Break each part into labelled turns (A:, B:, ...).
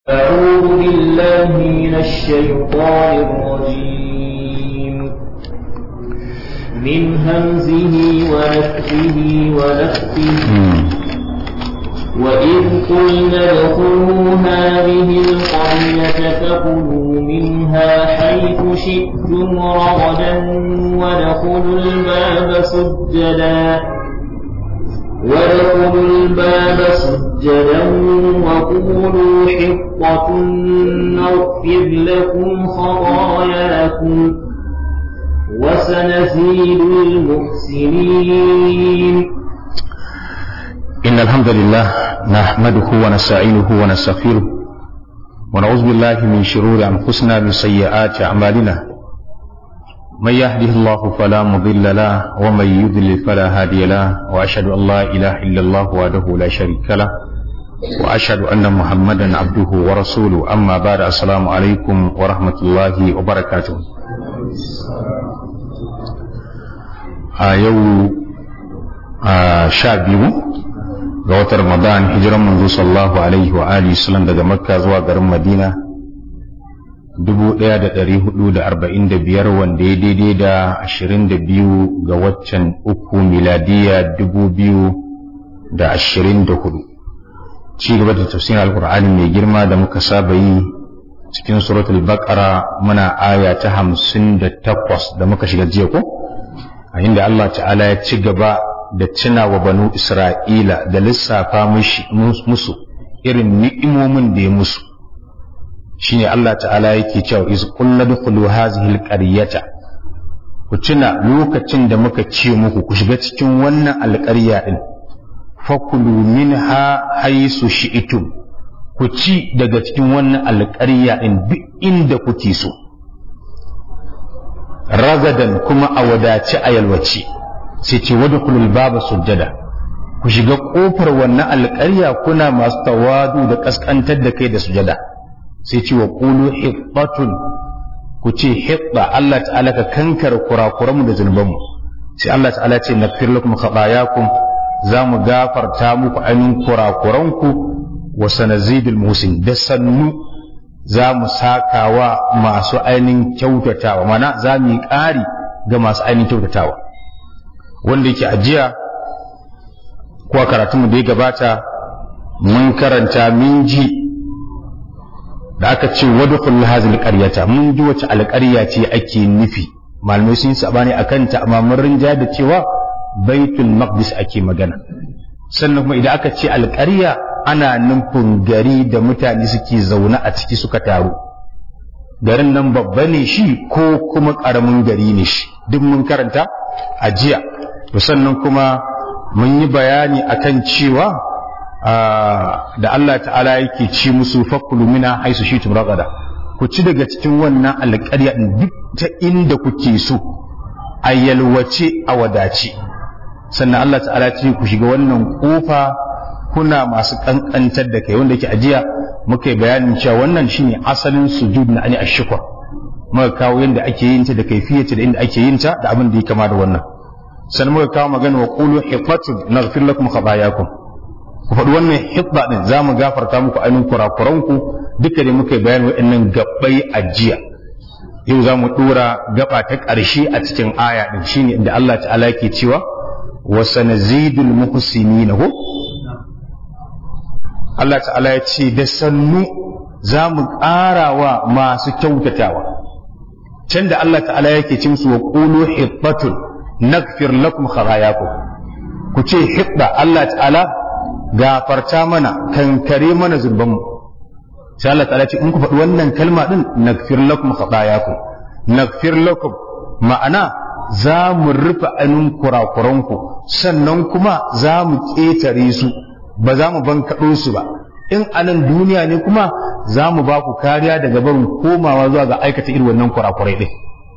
A: أعوذ بالله من الشيطان الرجيم من همزه ونفخه ونفخه وإذ قلنا ادخلوا هذه القرية فكلوا منها حيث شئتم رغدا وادخلوا الباب سجدا وادخلوا الباب سجدا وقولوا حطة نغفر لكم خطاياكم وسنزيد المحسنين
B: إن الحمد لله نحمده ونستعينه ونستغفره ونعوذ بالله من شرور أنفسنا من سيئات أعمالنا من يهده الله فلا مضل له ومن يضلل فلا هادي له وأشهد أن لا إله إلا الله وحده لا شريك له وأشهد أن محمدا عبده ورسوله أما بعد السلام عليكم ورحمة الله وبركاته a yau a sha biyu ga watan ramadan hijiran manzo sallallahu alaihi wa alihi sallam daga makka zuwa garin madina dubu ɗaya da ɗari hudu da arba'in da biyar wanda ya daidai da ashirin da biyu ga waccan uku miladiya dubu biyu da ashirin da hudu ci gaba da tafsirin alkur'ani mai girma da muka saba yi cikin suratul baqara muna aya ta hamsin da takwas da muka shiga jiya ko a inda Allah ta'ala ya ci gaba da tuna wa banu Isra'ila da lissafa musu irin ni'imomin da ya musu shine Allah ta'ala yake cewa iz qulna dukhulu hadhihi alqaryata ku tuna lokacin da muka ce muku ku shiga cikin wannan alƙarya din fakulu minha haisu shi'tum ku ci daga cikin wannan alƙarya din duk inda kuke so ragadan kuma a wadace a yalwace sai ce wadda kulul baba sujjada ku shiga kofar wannan alƙarya kuna masu tawadu da kaskantar da kai da sujada sai ce wa qulu hibbatun ku ce hibba Allah ta'ala ka kankar kurakuranmu da zunubanmu sai Allah ta'ala ce nakfir lakum khatayakum za mu gafarta muku ainihin kurakuranku wa sanazidul musin da sannu za mu sakawa masu ainihin kyautatawa mana za mu yi ƙari ga masu ainihin kyautatawa wanda yake ajiya kuwa karatunmu da ya gabata mun karanta min ji da aka ce wadukul hazil qaryata mun ji wace alƙarya ce ake nufi malamai sun sabani akan ta amma mun rinja da cewa baitul maqdis ake magana sannan kuma idan aka ce alƙarya ana nufin gari da mutane suke zaune a ciki suka taru garin nan babba ne shi ko kuma ƙaramin gari ne shi duk mun karanta a jiya to sannan kuma mun yi bayani akan cewa da Allah ta'ala yake ci musu fakulu mina haisu shi ragada ku ci daga cikin wannan alƙarya duk ta inda kuke so a yalwace a wadace sannan Allah ta'ala ce ku shiga wannan kofa kuna masu kankantar da kai wanda yake ajiya muka yi bayanin cewa wannan shine asalin sujud na ani ashkur muka kawo yadda ake yin ta da kaifiyarta da inda ake yin ta da abin da ya kama da wannan sannan muka kawo magana wa qulu hifatun naghfir lakum khatayakum ku faɗi wannan hitba din za mu gafarta muku ainihin kurakuranku duka da muka yi bayanin waɗannan gabbai ajiya yau za mu ɗora gaba ta ƙarshe a cikin aya ɗin shine inda Allah ta'ala yake cewa wa sanazidul muhsinina ko Allah ta'ala ya ce da sannu za mu ƙara wa masu kyautatawa can da Allah ta'ala yake ce musu wa qulu hibbatun naghfir lakum khatayakum ku ce hibba Allah ta'ala gafarta mana kankare mana zunuban mu sai Allah ta'ala ce in ku faɗi wannan kalma din naghfir lakum khatayakum naghfir lakum ma'ana za mu rufe anin kurakuranku sannan kuma za mu ƙetare su ba za mu bankaɗo su ba in anan duniya ne kuma za mu ba ku kariya daga barin komawa zuwa ga aikata irin wannan kurakurai ɗin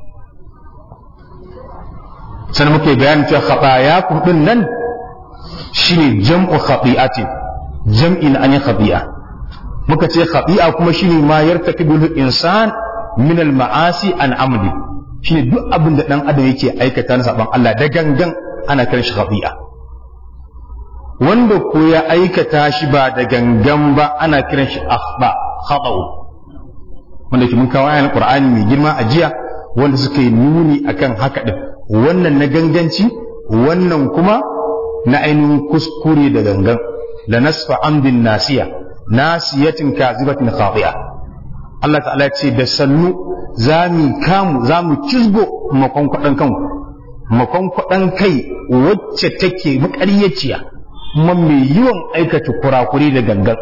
B: sannan muke bayanin cewa khatayakum ɗin nan shine jam'u khati'atin jam'i na an khati'a muka ce khati'a kuma shine ma yartakibul insan min al ma'asi an amdi shine duk abin da dan adam yake aikata na saban Allah da gangan ana kiran shi khati'a wanda ko ya aikata shi ba da gangan ba ana kiran shi akhba khata'u wanda ke mun kawo ayan qur'ani mai girma a jiya wanda suka yi nuni akan haka din wannan na ganganci wannan kuma na ainihin kuskure da gangan la nasfa amdin nasiya nasiyatin kazibatin khati'a Allah ta'ala ce da sannu za mu kamu za mu cizgo makon kwaɗan kanku makon kwaɗan kai wacce take maƙaryaciya kuma mai yawan aikata kurakuri da gangan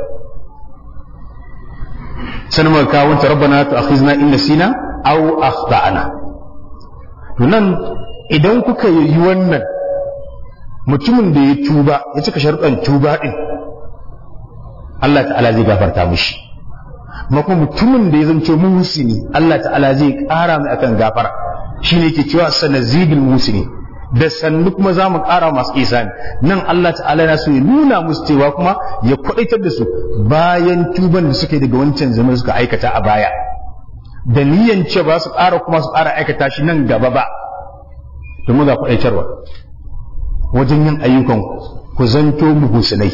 B: sanin maka kawo ta rabbana tu akhizna in nasina aw akhtana to nan idan kuka yi wannan mutumin da ya tuba ya cika sharuɗan tuba din Allah ta'ala zai gafarta mishi ma kuma mutumin da ya zanto muhsini Allah ta'ala zai ƙara mai akan gafara shine yake cewa sanazidul musini da sannu kuma za mu ƙara masu isani nan Allah ta'ala na so ya nuna musu cewa kuma ya kwaɗaitar da su bayan tuban da suke daga wancan zaman suka aikata a baya da niyan ce ba su ƙara kuma su ƙara aikata shi nan gaba ba domin ga kwaɗaitarwa wajen yin ayyukan ku zanto muhusinai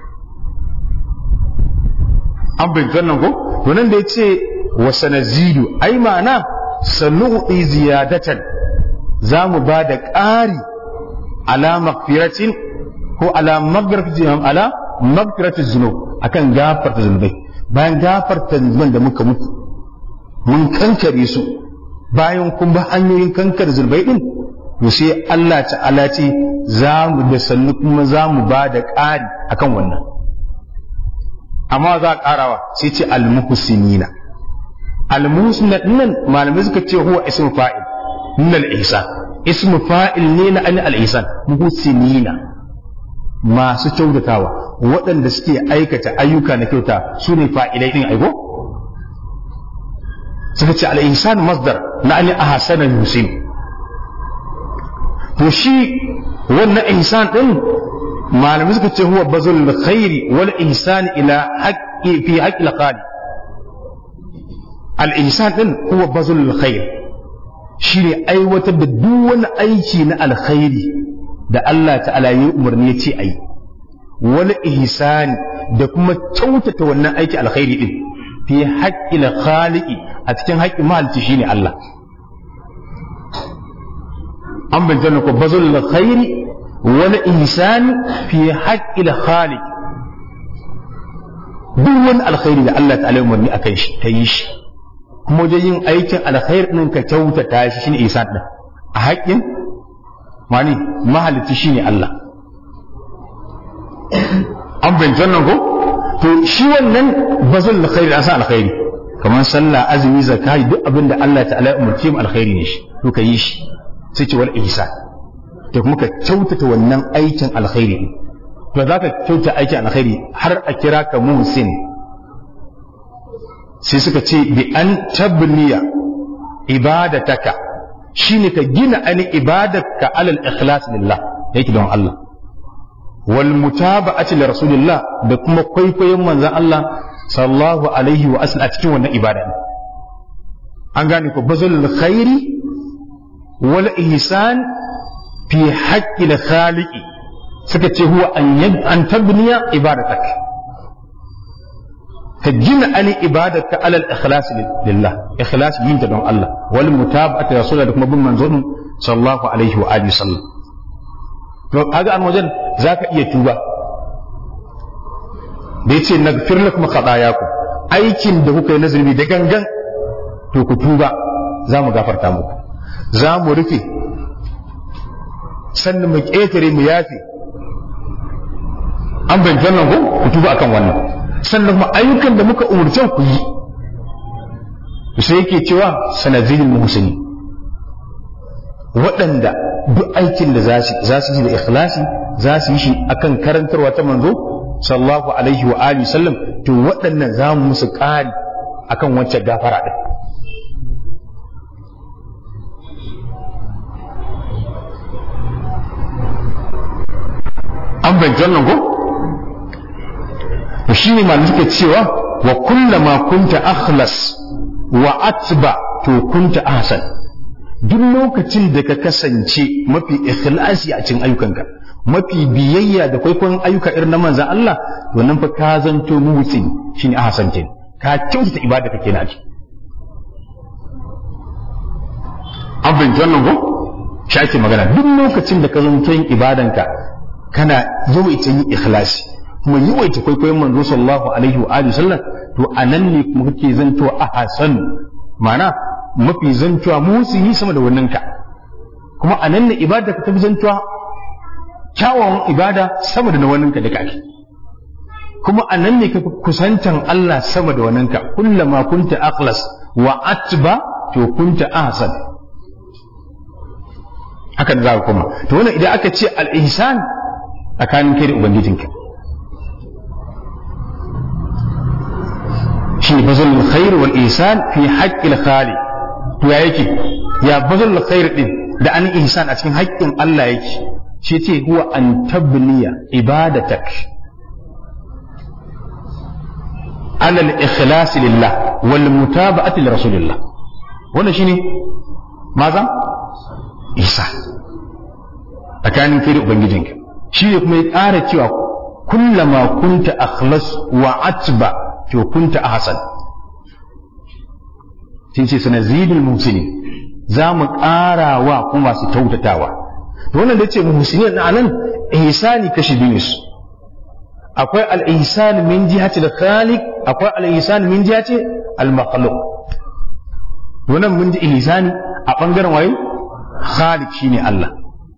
B: an bincin nan ko to nan da ya ce wa sanazidu ai ma'ana sanu'i ziyadatan za mu ba da ƙari ala magfiratin ko ala magfiratin ala magfiratin zunub akan gafarta zunubai bayan gafarta zunuban da muka muku mun kankare su bayan kun ba hanyoyin kankar zunubai din to sai Allah ta'ala ce za mu da sannu kuma za mu ba da ƙari akan wannan amma za a ƙarawa sai ce al-muhsinina al-muhsinina nan malamai suka ce huwa ismu fa'il min al-ihsan ismu fa'il ne na an al-ihsan muhsinina masu kyautatawa waɗanda suke aikata ayyuka na kyauta su ne fa'ilai din aiko suka ce al-ihsan masdar na an ahsana yusin to shi wannan ihsan din malamai suka ce huwa bazul khairi wal ihsan ila haqqi fi haqqi al-khaliq al-ihsan din huwa bazul khair shine aiwatar da duk wani aiki na alkhairi da Allah ta'ala ya umarni ya ce ayi wani ihsani da kuma kyautata wannan aiki alkhairi din fi haqqi al-khaliqi a cikin haƙƙin mahalicci shine Allah an bayyana ko bazul khairi wani ihsani fi haqqi al-khaliq duk wani alkhairi da Allah ta'ala ya umarni akan shi ta yi shi kuma wajen yin aikin alkhair ɗin ka kyautata shi shine ihsan ɗin a haƙƙin wani mahalicci shine Allah an bincin nan ko to shi wannan bazul alkhairi an sa alkhairi kamar sallah azumi zakai duk abin da Allah ta'ala ya umarci mu alkhairi ne shi to ka yi shi sai ce wal ihsan to kuma ka kyautata wannan aikin alkhairi to za ka kyautata aikin alkhairi har a kira ka muhsin sai suka ce bi an tabniya ibadataka shine ka gina ani ibadarka alal ikhlas lillah yake don Allah wal mutaba'ati li rasulillah da kuma kwaikwayon manzon Allah sallallahu alaihi wa sallam a cikin wannan ibada an gane ko bazul khairi wal ihsan fi haqqi al khaliqi suka ce huwa an an tabniya ibadataka ka gina ani ibadarka alal ikhlas lillah ikhlas yin ta don Allah wal mutaba'ati rasulullah da kuma bin manzon sallallahu alaihi wa alihi sallam to kaga an wajen zaka iya tuba da yace nagfir lakum khatayakum aikin da kuka yi nazari da gangan to ku tuba za mu gafarta muku za mu rufe sannan mu ƙetare mu yafe an bayyana nan ko ku tuba akan wannan sannan kuma ayyukan da muka umurce ku yi sai yake cewa sanadin muhsini waɗanda duk aikin da za su yi da ikhlasi za su yi shi akan karantarwa ta manzo sallallahu alaihi wa alihi sallam to waɗannan za mu musu ƙari akan wancan gafara ɗin an bayyana nan ko to shi ne malu suke cewa wa kullama kunta akhlas wa atba to kunta ahsan duk lokacin da ka kasance mafi ikhlasi a cikin ayyukanka mafi biyayya da kwaikwayon ayyuka irin na manzan Allah to nan fa ka zanto muhsin shine ahsan kin ka kyautata ibada kake na an fahimci wannan ko shi ake magana duk lokacin da ka zanto yin ibadanka kana yawaita yin ikhlasi kuma yawaita kwaikwayon manzo sallallahu alaihi wa alihi sallam to anan ne kuma kake zanto a hasan ma'ana mafi zantuwa musi sama da wannan ka kuma anan ne ibada ka tafi zantuwa kyawawan ibada sama da na wannan ka da kake kuma anan ne ka kusantan Allah sama da wannan ka kullama kunta akhlas wa atba to kunta ahsan haka da za ka koma to wannan idan aka ce al-ihsan tsakanin kai da ubangijinka shi ne bazal khair wal ihsan fi haqqil khali to ya yake ya bazal khair din da an ihsan a cikin haƙƙin Allah yake shi ce huwa an tabniya ibadatak ala al-ikhlas lillah wal mutaba'ati li rasulillah wannan shine maza isa tsakanin kai da ubangijinka shi ne kuma ya ƙara cewa kullama kunta akhlas wa atba to kunta ahsan sai ce sanazidul muhsinin za mu ƙara wa kuma masu kyautatawa to wannan da ce muhsinin na nan ihsani kashi biyu su akwai al-ihsan min jihati al-khaliq akwai al-ihsan min jihati al-makhluq wannan mun ji ihsani a bangaren waye khaliq shine Allah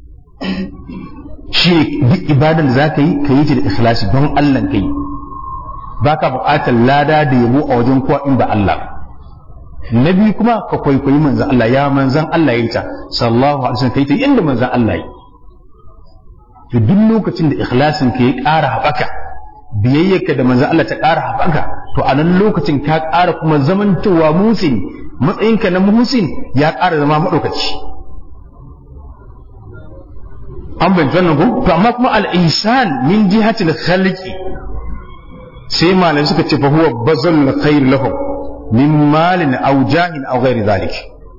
B: shi duk ibadan da za ka yi ka yi ta da ikhlasi don Allah ka yi ba ka buƙatar lada da yabo a wajen kowa in ba Allah na biyu kuma ka kwaikwayi manzan Allah ya manzan Allah ya yi ta sallallahu alaihi wasallam ka yi ta inda manzan Allah yi to duk lokacin da ikhlasin ka ya ƙara haɓaka biyayyarka da manzan Allah ta ƙara haɓaka to a nan lokacin ka ƙara kuma zamantowa musin matsayinka na musin ya ƙara zama maɗaukaci an bai wannan ko to amma kuma al-ihsan min jihatil khaliqi sai malamai suka ce fa huwa bazal khair lahum min malin aw jahin aw ghairi dhalik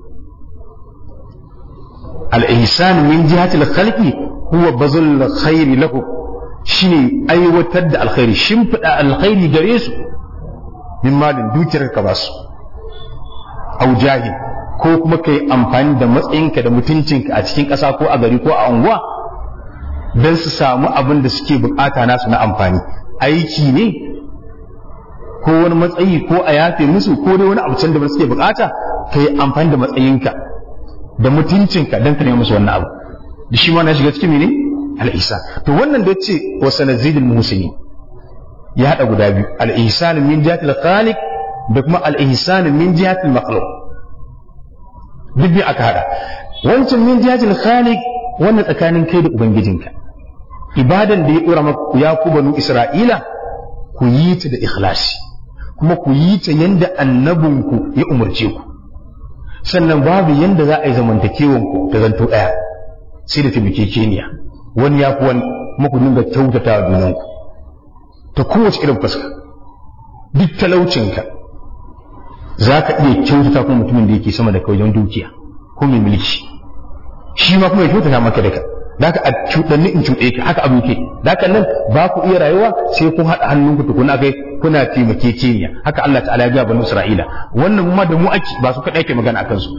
B: al-ihsan min jihatil khaliqi huwa bazal khair lahum shine aiwatar da alkhairi shimfida alkhairi gare su min malin dukiyar ka basu aw jahin ko kuma kai amfani da matsayinka da mutuncinka a cikin ƙasa ko a gari ko a unguwa don su samu abin da suke bukata nasu na amfani aiki ne ko wani matsayi ko a yafe musu ko dai wani abu can da suke bukata ka yi amfani da matsayinka da mutuncinka don ka nemi musu wannan abu da shi ma na shiga cikin mene al'isa to wannan da ce wa sanazidul muhsini ya hada guda biyu al-ihsan min jihatil khaliq da kuma al-ihsan min jihatil makhluq duk biyu aka hada wancan min jihatil khaliq wannan tsakanin kai da ubangijinka ibadan da ya dora maku ya ku banu isra'ila ku yi ta da ikhlasi kuma ku yi ta yanda annabinku ya umarce ku sannan babu yanda za a yi zamantakewan ku ta zanto daya sai da taimakekeniya wani ya fi wani kuma ku dinga kyautata wa junanku ta kowace irin fuska duk talaucinka za ka iya kyautata kuma mutumin da yake sama da kai wajen dukiya ko mai mulki shi ma kuma ya kyautata maka da ka da ka a cuɗanni in cuɗe ka haka abu ke da ka nan ba ku iya rayuwa sai kun haɗa hannunku tukuna kai kuna taimakekeniya haka Allah ta'ala ya ga banu Isra'ila wannan ma da mu ake ba su kaɗai ke magana akan su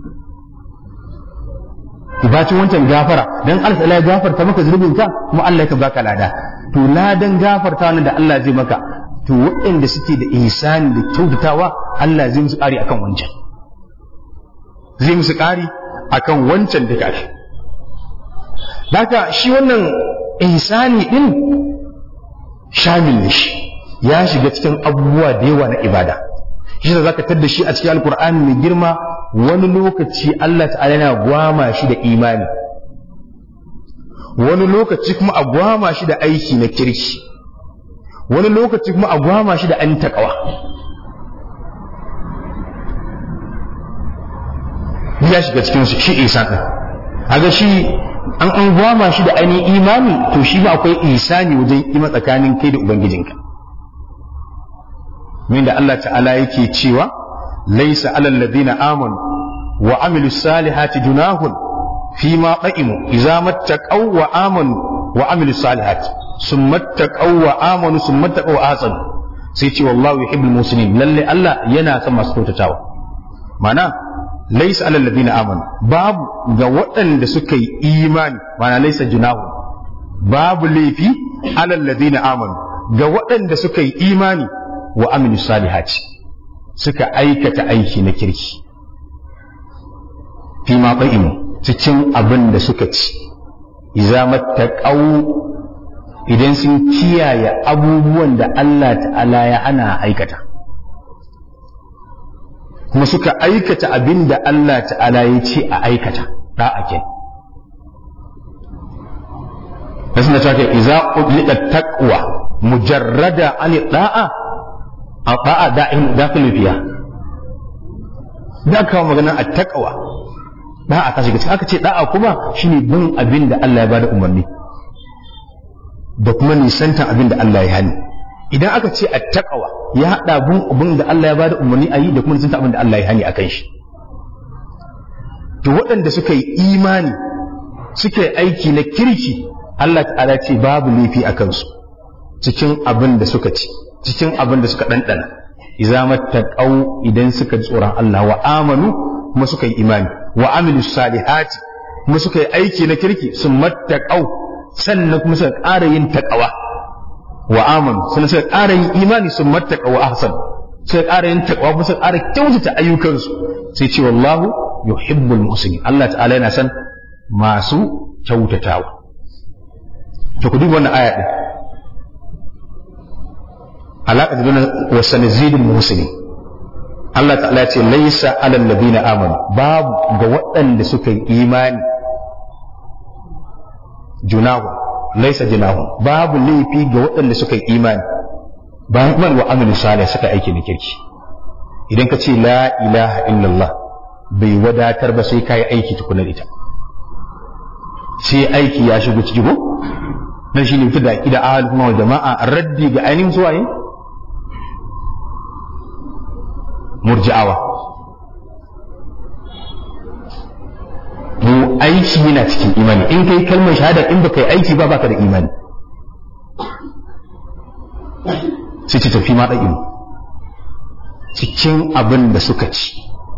B: bacin wancan gafara dan Allah ta'ala ya gafarta maka zunubin ka kuma Allah ya baka lada to ladan gafarta nan da Allah zai maka to waɗanda suke da ihsani da kyautatawa Allah zai musu ƙari akan wancan zai musu ƙari akan wancan da kashi Daka shi wannan ihsani din shamil ne shi ya shiga cikin abubuwa da yawa na ibada shi da zaka tadda shi a cikin alkur'ani mai girma wani lokaci Allah ta'ala yana gwama shi da imani wani lokaci kuma a gwama shi da aiki na kirki wani lokaci kuma a gwama shi da an taƙawa ya shiga cikin su shi isan ɗin aga shi an an gwama shi da ainihin imani to shi ma akwai isani wajen ima tsakanin kai da ubangijinka min da Allah ta'ala yake cewa laisa alal ladina amanu wa amilus salihati junahun fi ma qa'imu idza mattaqaw wa amanu wa amilus salihati summa taqaw wa amanu summa taqaw wa ahsanu sai ce wallahu yuhibbul muslimin lalle Allah yana son masu kyautatawa mana laysa alal ladina amanu babu ga waɗanda suka yi imani mana laysa junahu babu laifi alal ladina amanu ga waɗanda suka yi imani wa aminu salihati suka aikata aiki na kirki fi ma cikin abin da suka ci iza mattaqau idan sun kiyaye abubuwan da Allah ta'ala ya ana aikata kuma suka aikata abin da Allah ta'ala ya ce a aikata da'a ke da suna cewa iza udlika taqwa mujarrada an da'a a da'a da'in dakhil fiya da kawo magana a taqwa da'a ta shiga aka ce da'a kuma shine bin abin da Allah ya bada umarni da kuma nisantan abin da Allah ya hani idan aka ce attaqwa ya hada bin abin da Allah ya bada umarni a yi da kuma nisantan abin da Allah ya hani akan shi to waɗanda suka yi imani suka yi aiki na kirki Allah ta'ala ce babu laifi a kansu cikin abin da suka ci cikin abin da suka ɗanɗana idza mattaqau idan suka ji tsoron Allah wa amanu kuma suka yi imani wa amilu salihati kuma suka yi aiki na kirki sun mattaqau sannan kuma suka ƙara yin taqwa wa amanu sannan suka ƙara yin imani sun mattaqa wa ahsan suka ƙara yin taqwa kuma suka ƙara kyautata ayyukansu sai ce wallahu yuhibbul muhsinin Allah ta'ala yana san masu kyautatawa to ku duba wannan aya din alaƙa da wa sanazidul muhsinin Allah ta'ala ce laisa alal ladina amanu babu ga waɗanda suka yi imani junahu laisa junahu babu laifi ga waɗanda suka yi imani bayan kuma wa amilu salih suka aiki na kirki idan ka ce la ilaha illallah bai wadatar ba sai kayi aiki tukunar ita sai aiki ya shigo ciki ko dan shine mutu da aqida ahlul sunna wal jama'a raddi ga ainihin suwaye murji'awa mu aiki yana cikin imani in kai kalmar shahada in baka yi aiki ba baka da imani sai ce tafi ma da ilimi cikin abin da suka ci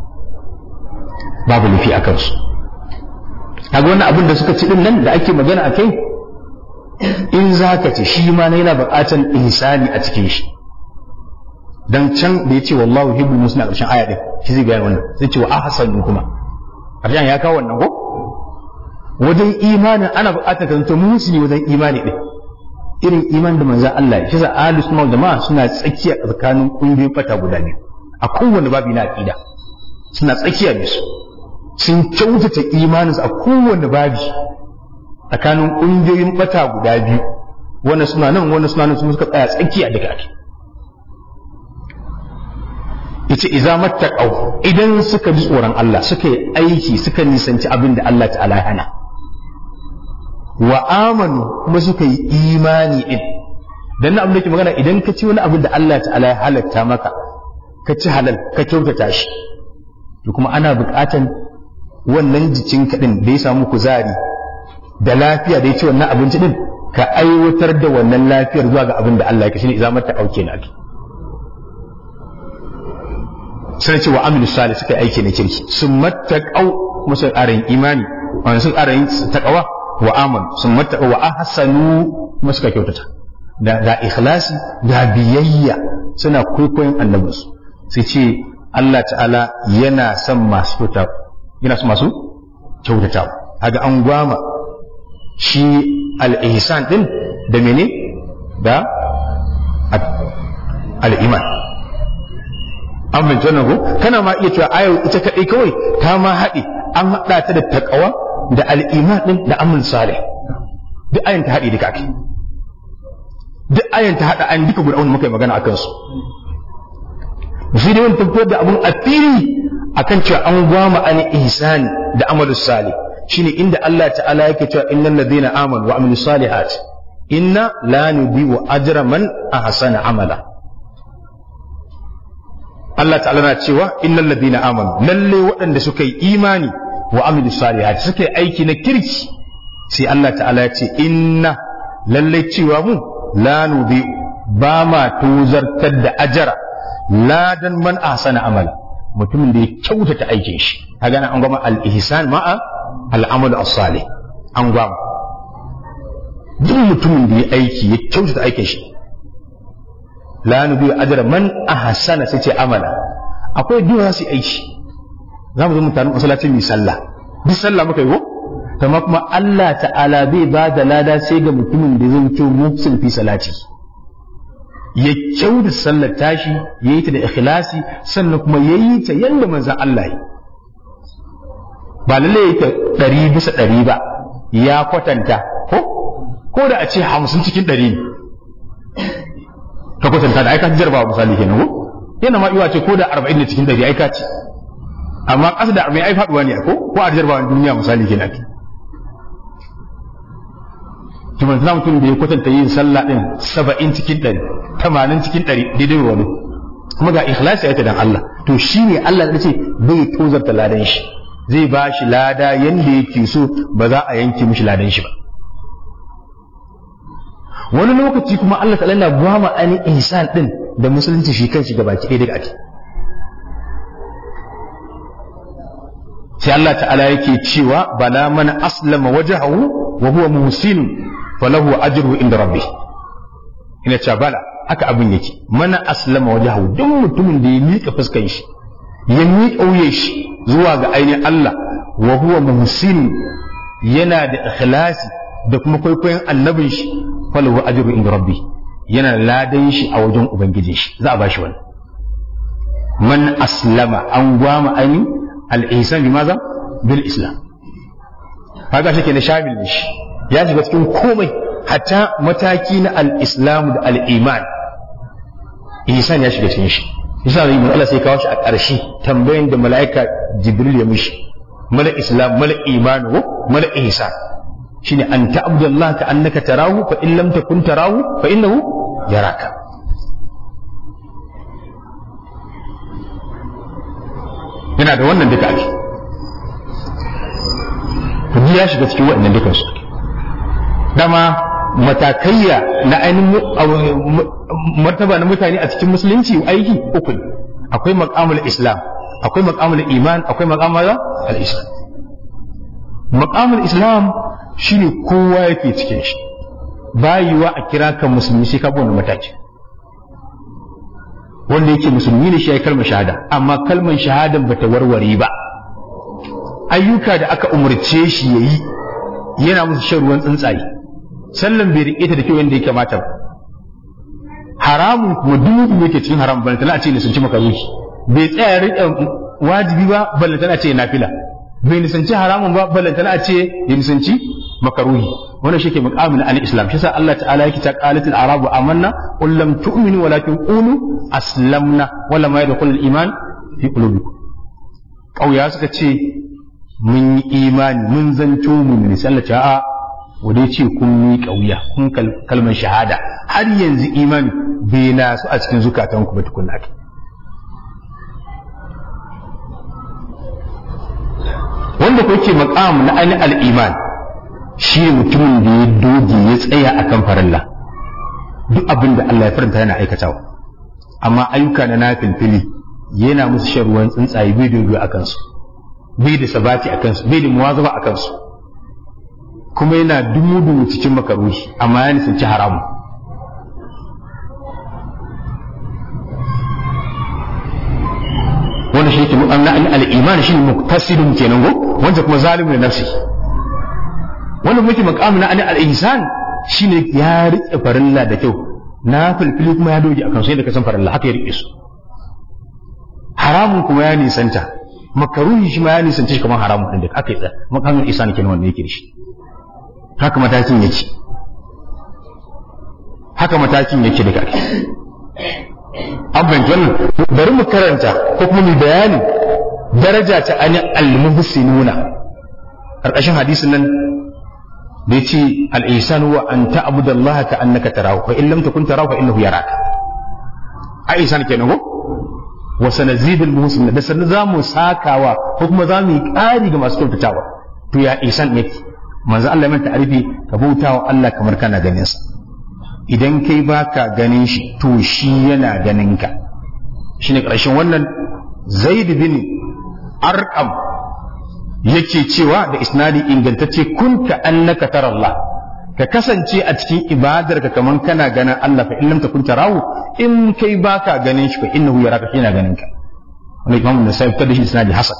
B: babu nufi a kansu kaga wannan abin da suka ci din nan da ake magana a kai in za ka ci shi ma na yana buƙatar ihsani a cikin shi dan can da ya ce wallahu hibbul muslimin a ƙarshen aya din shi zai gaya wannan sai ce wa ahsanu kuma ƙarshen ya kawo wannan ko wajen imanin ana buƙatar ka zanto musulmi wajen imani din irin iman da manzon Allah ya shi ahlus sunna jama'a suna tsakiya tsakanin kungiyoyin fata guda biyu a kowanne babi na aqida suna tsakiya ne su sun kyautata imaninsu a kowanne babi tsakanin kungiyoyin fata guda biyu wannan suna nan wannan suna nan su suka tsaya tsakiya daga ake yace idza mattaqaw idan suka ji tsoron Allah suka yi aiki suka nisanci abin da Allah ta'ala ya hana wa amanu kuma suka yi imani din dan abin da ke magana idan ka ci wani abin da Allah ta'ala ya halatta maka ka ci halal ka kyautata shi to kuma ana buƙatan wannan jikin kaɗin da ya samu kuzari da lafiya da ya ci wannan abinci din ka aiwatar da wannan lafiyar zuwa ga abin da Allah ya kashi ne idan mata kauke na sai ce wa amilu salih suka aiki na kirki sun mattaqau kuma sun ƙara yin imani wanda sun ƙara yin taqwa wa aman sun mattaqau wa ahsanu kuma suka kyautata da da ikhlasi da biyayya suna kwaikwayon annabinsu sai ce Allah ta'ala yana son masu kyauta yana son masu kyautata haga an gwama shi al-ihsan din da mene da al-iman an bin wannan ko kana ma iya cewa ayar ita kadai kawai ta ma haɗe an haɗa ta da taqwa da al-iman din da amal salih duk ayan ta haɗe duka ake duk ayan ta haɗa an duka guda wanda muka yi magana akan su shi dai wani tabbatar da abun a fili akan cewa an gwama an ihsani da amalu salih shine inda Allah ta'ala yake cewa innal ladina amanu wa amilus salihat inna la nudhi'u ajra man ahsana amala Allah ta'ala na cewa innal ladina amanu lalle waɗanda suka yi imani wa amilus salihat suka yi aiki na kirki sai Allah ta'ala ya ce inna lalle cewa mu la nudhi'u ba ma tozartar da ajara ladan man ahsana amala mutumin da ya kyautata aikin shi kaga nan an gama al-ihsan ma'a al-amalu as-salih an gama duk mutumin da ya aiki ya kyautata aikin shi la nubi ajra man ahsana sai ce amala akwai duk za su aiki za mu zo mu taru masallacin mi sallah duk sallah muka yi ko amma kuma Allah ta'ala bai ba da lada sai ga mutumin da zai kyau muhsin fi salati ya kyau da sallar tashi ya yi ta da ikhlasi sannan kuma ya yi ta yadda manzan Allah yi ba lalle ya ta ɗari bisa ɗari ba ya kwatanta ko ko da a ce hamsin cikin ɗari ne ka kwatanta da aika jarba misali kenan ko yana ma iwa ce ko da arba'in da cikin ɗari aika ce amma ƙasa da arba'in ai faɗuwa ne ko ko a jarba duniya misali kenan to ban za mutum da ya kwatanta yin sallah din saba'in cikin ɗari tamanin cikin ɗari daidai wani kuma ga ikhlasi ya dan Allah to shi ne Allah da ce bai tozarta ladan shi zai ba shi lada yanda yake so ba za a yanke mishi ladan shi ba wani lokaci kuma Allah ta'ala na gwama ani ihsan din da musulunci shi kanshi gabaki ɗaya daga ake sai Allah ta'ala yake cewa bala man aslama wajhahu wa huwa muhsin falahu ajruhu inda rabbih ina cewa bala haka abin yake mana aslama wajhahu duk mutumin da ya miƙa fuskan shi ya miƙa wuyan shi zuwa ga ainihin Allah wa huwa muhsin yana da ikhlasi da kuma kwaikwayon annabin shi falahu ajruhu inda rabbih yana ladan shi a wajen ubangijin shi za a bashi wani man aslama an gwama ainihin al-ihsan bimaza bil islam kaga shi ke na shamil ne shi ya shiga cikin komai hatta mataki na al-islam da al-iman ihsan ya shiga cikin shi yasa zai Allah sai kawo shi a ƙarshe tambayin da mala'ika jibril ya mishi mala islam mala iman wa mala ihsan shine an ta'budallaha ka annaka tarahu fa in lam takun tarahu fa innahu yaraka yana da wannan duka ake to ya shiga cikin waɗannan dukan su dama matakaiya na ainihin martaba na mutane a cikin musulunci aiki uku ne akwai maqamul islam akwai maqamul iman akwai maqamul al-islam maqamul islam shine kowa yake cikin shi bayiwa a kira ka musulmi sai ka bi wannan mataki wanda yake musulmi ne shi ya kalmar shahada amma kalmar shahadan bata warware ba ayyuka da aka umarce shi ya yi yana musu shan ruwan tsuntsaye sallan bai riƙe ta da kyau yadda ya kamata ba haramun kuma duk yake cikin haram bal tana ce ne sun ci makaruhi bai tsaya riƙe wajibi ba bal tana ce nafila bai nisanci haramun ba bal tana ce ya nisanci makaruhi wannan shi ke muqamin al-islam shi sa Allah ta'ala yake ta qalatil arabu amanna qul lam tu'minu walakin qulu aslamna wala ma yadkhulul iman fi qulubikum kauya suka ce mun yi imani mun zanto mun ne sai Allah ta a wadai ce kun yi kauya kun kalmar shahada har yanzu imani bai na su a cikin zukatanku ba tukunna ake wanda ko ke maqam na ainihin al-iman shi ne mutumin da ya doge ya tsaya a kan farilla duk abin da Allah ya faranta yana aikatawa amma ayyuka na nafilfili yana musu shan ruwan tsuntsaye bai dogo a kansu bai da sabati a kansu bai da muwazaba a kansu kuma yana dumu-dumu cikin makaruhi amma ya nisanci haramu wanda shi ke mu'amna al-iman shi ne muktasidun kenan go wanda kuma zalimin nafsi wannan muke makamu na ani al-ihsan shine ya rike farilla da kyau na filfili kuma ya doge akan sai da kasan farilla haka ya rike su haramun kuma ya nisanta makaruhi shi ma ya nisanta shi kamar haramun din da aka yi da makamin ihsan kenan wanda yake da shi haka matakin yake haka matakin yake da kake an fahimci wannan bari mu karanta ko kuma mu bayani daraja ta ani al-muhsinuna karkashin hadisin nan da ya ce al'isan wa an ta'abuda Allah ka annaka tarahu fa in lam takun tarahu fa innahu yaraka a isan kenan ko wa sanazidul muhsin da sanin zamu sakawa ko kuma zamu yi ƙari ga masu kyautatawa to ya isan yake manzo Allah ya manta arifi ka bautawa Allah kamar kana ganin sa idan kai baka ganin shi to shi yana ganin ka shine ƙarshen wannan zaid bin arqam yake cewa da isnadi ingantacce kunta annaka tara Allah ka kasance a cikin ibadar ka kaman kana ganin Allah fa in lam takun tarahu in kai baka ganin shi fa innahu yaraka shi yana ganin ka wani imam nasai ta da shi isnadi hasan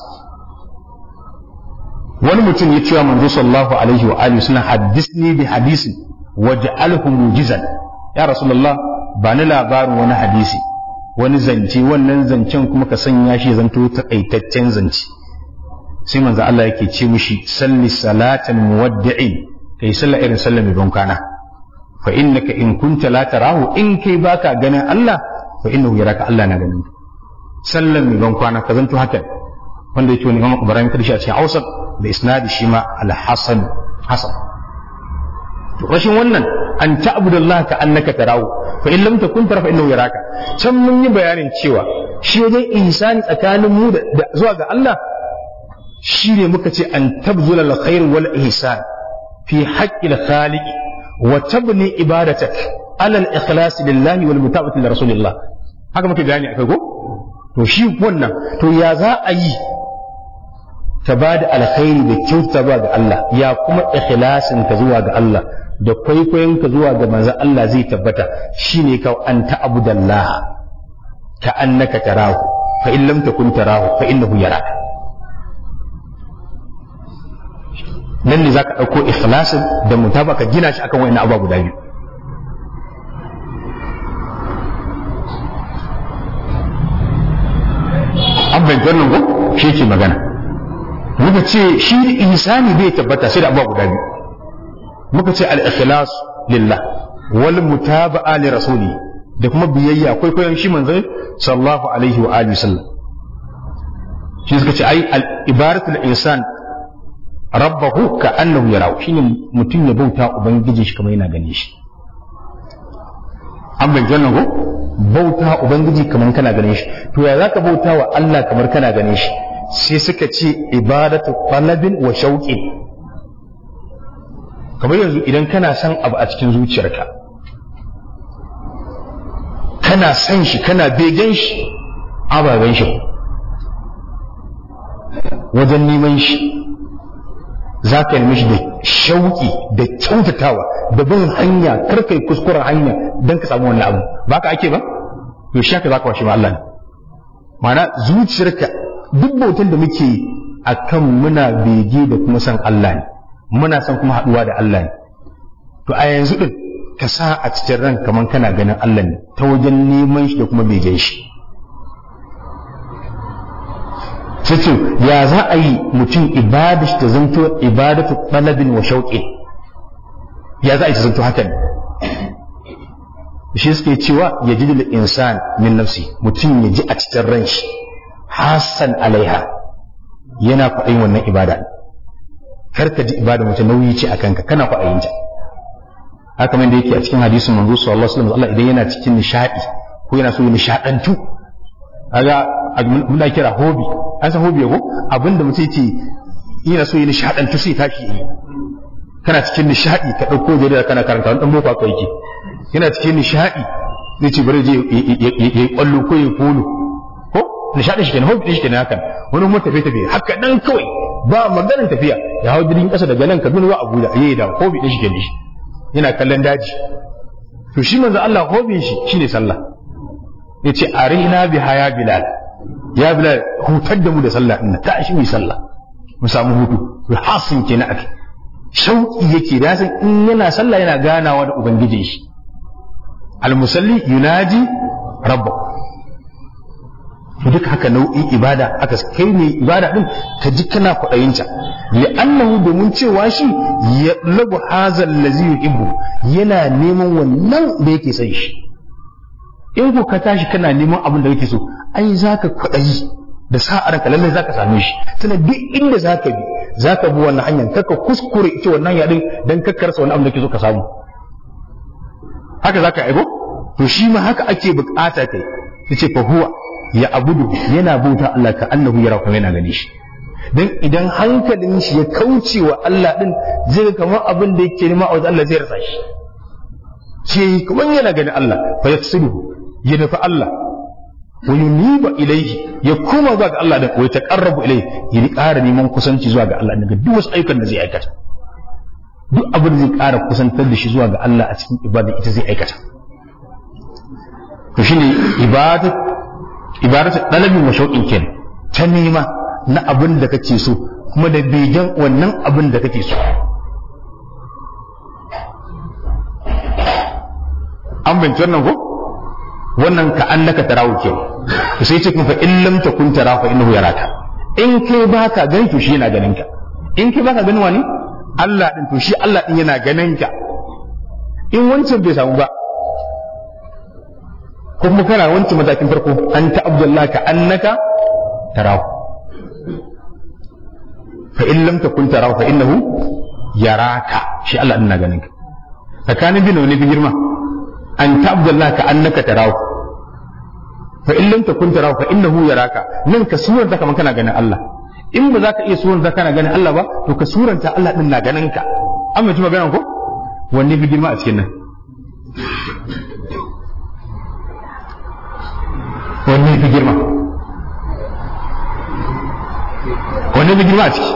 B: wani mutum ya cewa manzo sallallahu alaihi wa alihi suna haddisni bi hadisin waj'alhu mujizan ya rasulullah ba ni labarin wani hadisi wani zance wannan zancen kuma ka sanya shi zanto takaitaccen zance sai manzo Allah yake ce mishi salli salatan muwaddi'in kai sallah irin sallah mai bankana fa innaka in kunta la tarahu in kai baka ganin Allah fa innahu yaraka Allah na ganin sallan mai bankwana ka zanto haka wanda yake wani Imam Ibrahim karshe a cikin Hausa da isnadi shi ma al-Hasan Hasan to rashin wannan an ta'budu Allah ka annaka tarahu fa in lam takun tara fa innahu yaraka can mun yi bayanin cewa shi wajen ihsani tsakanin mu da zuwa ga Allah shi ne muka ce an tabzula al-khair wal ihsan fi haqqi al-khaliq wa tabni ibadatak ala al-ikhlas lillahi wal mutabati li rasulillah haka muke bayani akai ko to shi wannan to ya za a yi ka ba da alkhairi da kyauta ba ga Allah ya kuma ikhlasin ka zuwa ga Allah da kwaikwayon ka zuwa ga manzon Allah zai tabbata shine ka an ta'budallah ka annaka tarahu fa in lam takun tarahu fa innahu yaraka nan ne zaka dauko ikhlasin da mutaba ka gina shi akan wayannan abubuwa guda biyu an bai wannan ko shi ke magana muka ce shi ihsani bai tabbata sai da abubuwa guda biyu muka ce al-ikhlas lillah wal mutaba'a li rasuli da kuma biyayya kwaikwayon shi manzon sallallahu alaihi wa alihi sallam shi suka ce ai al-ibaratul insan rabbahu ka annahu yarahu shine mutum ya bauta ubangiji shi kamar yana gane shi an bai wannan ko bauta ubangiji kamar kana ganin shi to ya zaka bauta wa Allah kamar kana ganin shi sai suka ce ibadatu talabin wa shauqin kamar yanzu idan kana son abu a cikin zuciyarka kana son shi kana begen shi ababen shi wajen neman shi za ka yi shi da shauƙi da kyautatawa da bin hanya karkai kuskuren hanya don ka samu wannan abu ba ka ake ba to shi haka za ka washe ma Allah ne ma'ana zuciyarka duk bautan da muke a kan muna bege da kuma san Allah ne muna son kuma haɗuwa da Allah ne to a yanzu ɗin ka sa a cikin ran kamar kana ganin Allah ne ta wajen neman shi da kuma begen shi sai ya za a yi mutum ibada shi ta zanto ibadatu talabin wa shauƙi ya za a yi ta zanto haka ne shi suke cewa ya ji da insan min nafsi mutum ya ji a cikin ran shi hassan alaiha yana kwaɗayin wannan ibada kar ka ji ibada mutum nauyi ce a kanka kana kwaɗayin ta haka man da yake a cikin hadisin manzo sallallahu alaihi wasallam Allah idan yana cikin nishadi ko yana so ya nishadantu kaga muna kira hobi an san hobi ko abinda mutum yake yana so ya nishadantu sai tashi yi kana cikin nishadi ka dauko jarida kana karanta wani dan boko aka yake yana cikin nishadi zai ce bari je ya kwallo ko ya polo ko nishadin shi kenan hobi shi kenan hakan wani kuma tafiye tafiye haka dan kawai ba maganar tafiya ya hau jirgin kasa daga nan Kaduna zuwa Abuja yayi da hobi din shi kenan shi yana kallon daji to shi manzo Allah hobin shi shine sallah yace arina bi haya bilal ya bilal hutar da mu da sallah din ta shi mu sallah mu samu hutu to hasin kenan ake shauki yake da san in yana sallah yana ganawa da ubangijin shi almusalli yunaji rabbahu to duka haka nau'in ibada aka kai ne ibada din ka ji kana kwaɗayinta li'annahu domin cewa shi ya lagu hazal lazi yuhibbu yana neman wannan da yake son shi in ko ka tashi kana neman abin da kake so ai zaka kwaɗayi da sa'ar ka lalle zaka same shi tana duk inda zaka bi zaka bi wannan hanyar kaka kuskure ita wannan yadin dan kakkarsa wani abin da kake so ka samu haka zaka aibo to shi ma haka ake bukata kai yace fa huwa ya abudu yana bauta Allah ka annahu yara kuma yana gani shi dan idan hankalin shi ya kauce wa Allah din zai kamar abin da yake nema a wajen Allah zai rasa shi ce kuma yana ganin Allah fa yaksidu ya nufi Allah wa yuniba ilaihi ya koma zuwa ga Allah da wa taqarrabu ilaihi ya ƙara neman kusanci zuwa ga Allah daga duk wasu ayyukan da zai aikata duk abin da zai ƙara kusantar da shi zuwa ga Allah a cikin ibada ita zai aikata to shine ibadat ibadat dalabin wa shauqin kenan ta nema na abin da kake so kuma da begen wannan abin da kake so an binci wannan ko wannan ka annaka tarawu ke to sai ce kun fa in lam takun tara fa innahu yaraka in kai baka gani to shi yana ganin ka in kai baka ganin wani Allah din to shi Allah din yana ganin ka in wancan bai samu ba ko kuma kana wancan matakin farko an ta abdullahi ka annaka tarahu fa in lam takun tarahu fa innahu yaraka shi Allah din na ganin ka tsakanin bin wani fi girma an ta abdullahi ka annaka tarahu fa in lam takun tarahu fa innahu yaraka nan ka suranta kaman kana ganin Allah in ba za ka iya suranta kana ganin Allah ba to ka suranta Allah din na ganin ka an mai magana ko wanne fi girma a cikin nan wanne fi girma wanne fi girma a ciki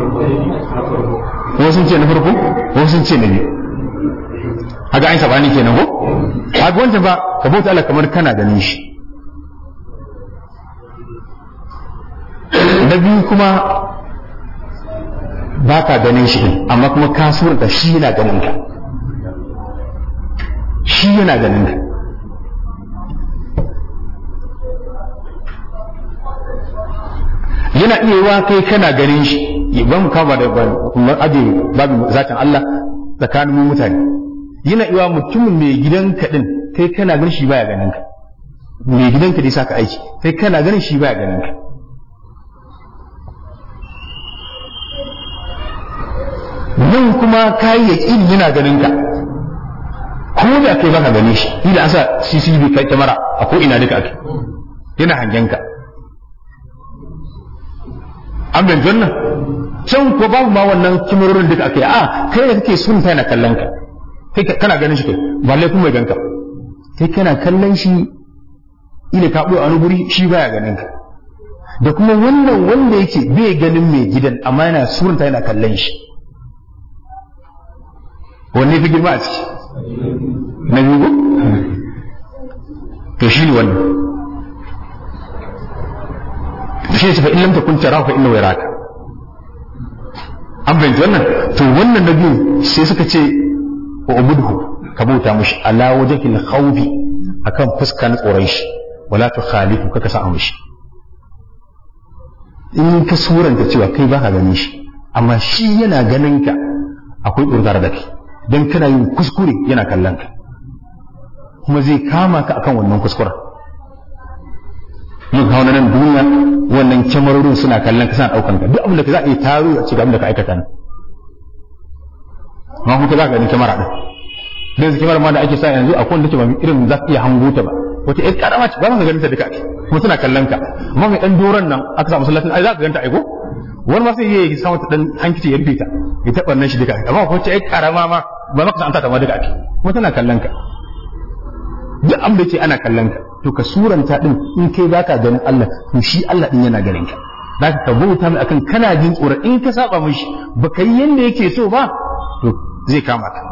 B: wasu sun ce na farko wasu sun ce na biyu haka an sabani kenan ko haka wancan ba ka bauta Allah kamar kana ganin shi na biyu kuma ba ka ganin shi din amma kuma ka surata shi yana ganin ka shi yana ganin ka yana iya wa kai kana ganin shi ba mu kama da kuma aje babu zatin Allah tsakanin mu mutane yana iya mutumin mai gidanka din kai kana ganin shi baya ganin ka mai gidanka dai saka aiki kai kana ganin shi baya ganin ka nan kuma kayi yaƙin yana ganin ka ko da kai baka gane shi ila an sa CCTV kai kyamara a ko ina duka ake yana hangen ka an bin wannan can ko babu ma wannan kimarorin duka ake a kai da kake sun yana kallon ka kai kana ganin shi kai ba laifin mai ganka kai kana kallon shi ila ka a wani guri shi baya ganin ka da kuma wannan wanda yake bai ganin mai gidan amma yana surunta yana kallon shi wanne fi girma a ciki na biyu to shi ne wannan shi ne fa in lam takun tarahu fa innahu yaraka an bayyana wannan to wannan na biyu sai suka ce wa ubudhu ka bauta mushi ala wajhil khawfi akan fuska na tsoron shi wala tu khalifu kaka sa mushi in ka suranta cewa kai baka ganin shi amma shi yana ganin ka akwai ƙurgar da kai don kana yin kuskure yana kallon ka kuma zai kama ka akan wannan kuskuren mun kawo nan duniya wannan kyamarorin suna kallon ka suna ɗaukan ka duk abin da ka za a iya taro a cikin abin da ka aikata ne amma kuma za ka gani kyamara ɗin da yanzu kyamara ma da ake sa yanzu akwai wanda ke ba irin za ka iya hango ta ba wata ƴar ƙarama ce ba ka ganin ta duka ake kuma suna kallon ka amma mai ɗan doron nan aka sa masallacin ai za ka ganta aiko wani ma sai ya samu ta ɗan hankici ya rufe ta ya taɓa nan shi duka amma ko ce ƴar ƙarama ma ba maka san ta ma duka ake kuma tana kallon ka duk abin da ce ana kallon ka to ka suranta din in kai baka ganin Allah to shi Allah din yana ganin ka zaka ka bauta mai akan kana jin tsoron in ka saba mishi baka yi yanda yake so ba to zai kama ka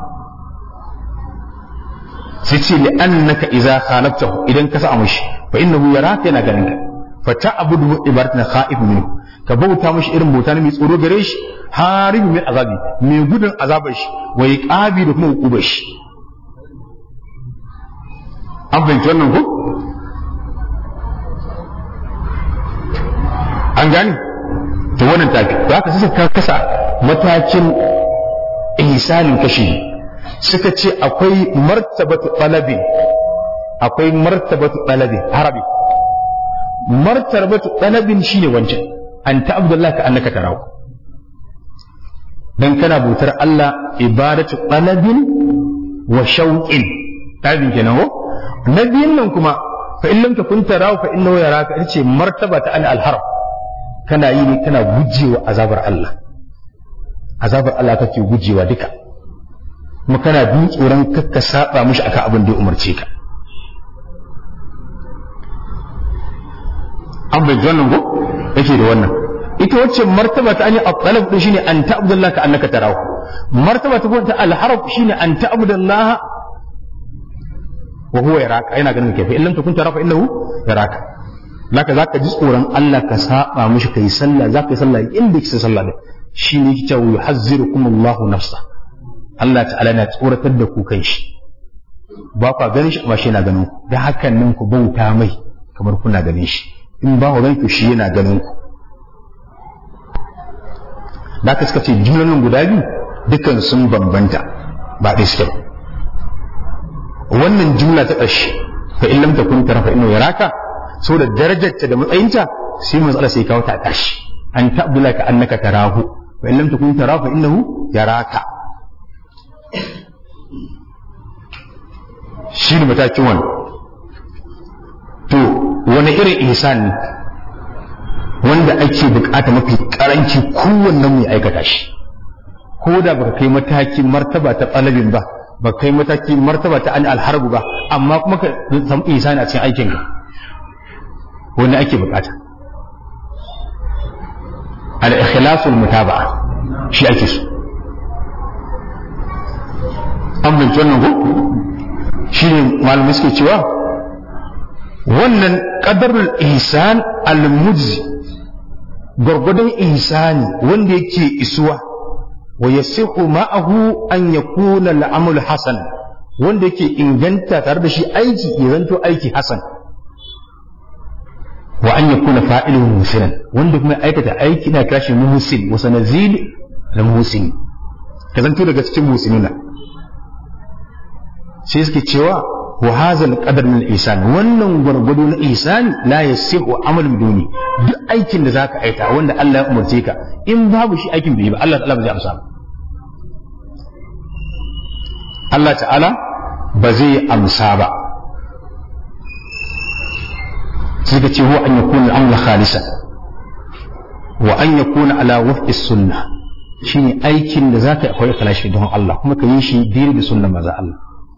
B: sai ce li annaka idza khalaftahu idan ka sa mishi fa innahu yaraka yana ganin ka fa ta'budu ibadatan khaif minhu ka bauta mishi irin bauta ne mai tsoro gare shi haribi min azabi mai gudun azabar shi wa iqabi da kuma hukubar shi an fahimci wannan ko an gani to wannan tafi za ka sassa ka kasa matakin ihsanin kashi suka ce akwai martabatu talabin akwai martabatu talabin harabi martabatu talabin shine wancan an ta abdullahi ka annaka tarawo dan kana bautar Allah ibadatu talabin wa shauqin tabin kenan ko na biyun nan kuma fa in lam takun tarahu fa innahu yaraka ita ce martaba ta al-harb kana yi ne kana gujewa azabar Allah azabar Allah kake gujewa duka kuma kana bin tsoron kakka saba mishi akan abin da ya umarce ka an bai wannan ko yake da wannan ita wacce martaba ta ani at-talab din shine an ta'budallaha ka annaka tarahu martaba ta ta al-harf shine an ta'budallaha wa huwa yaraka yana ganin kai fa illam takun tara fa innahu yaraka laka zaka ji tsoron Allah ka saba mishi kai sallah zaka yi sallah inda kike sallah din shine yake cewa yuhazzirukum Allahu nafsa Allah ta'ala na tsoratar da ku kan shi ba ku ganin shi amma shi yana ganin ku da hakan nan ku bauta mai kamar kuna ganin shi in ba ku ganin ku shi yana ganin ku da ka suka ce jumlolin guda biyu dukan sun bambanta ba ɗaya suke ba wannan jumla ta ƙarshe fa in lam takun tara fa innahu yaraka saboda darajarta da matsayinta sai matsala sai kawo ta a ƙarshe an ta'bula ka annaka tarahu fa in lam takun tara fa innahu yaraka shi ne matakin wani to wani irin ihsan ne wanda ake bukata mafi karanci kowannen mai aikata shi ko da baka kai matakin martaba ta talabin ba ba kai mataki martaba ta an alharbu ba amma kuma ka samu ihsani a cikin aikin ka wanda ake bukata al ikhlasul mutaba'a shi ake so an binci wannan ko shi ne malamai suke cewa wannan qadarul ihsan al mujzi gwargwadon ihsani wanda yake isuwa wa yasihu ma'ahu an yakuna al-amal hasan wanda yake inganta tare da shi aiki ya zanto aiki hasan wa an yakuna fa'iluhu musinan wanda kuma aikata aiki na kashi muhsin wa sanazil al muhsin ka zanto daga cikin muhsinuna sai suke cewa wa hadha al-qadar min al-ihsan wannan gwargwado na ihsan la yasihu amal biduni duk aikin da zaka aita wanda Allah ya umarce ka in babu shi aikin bai ba Allah ta'ala ba zai amsa ba Allah ta'ala ba zai amsa ba sai ka ce huwa an yakuna al-amru khalisan wa an yakuna ala wafqi sunnah shine aikin da zaka akwai kalashi don Allah kuma ka yi shi diri da sunnar maza Allah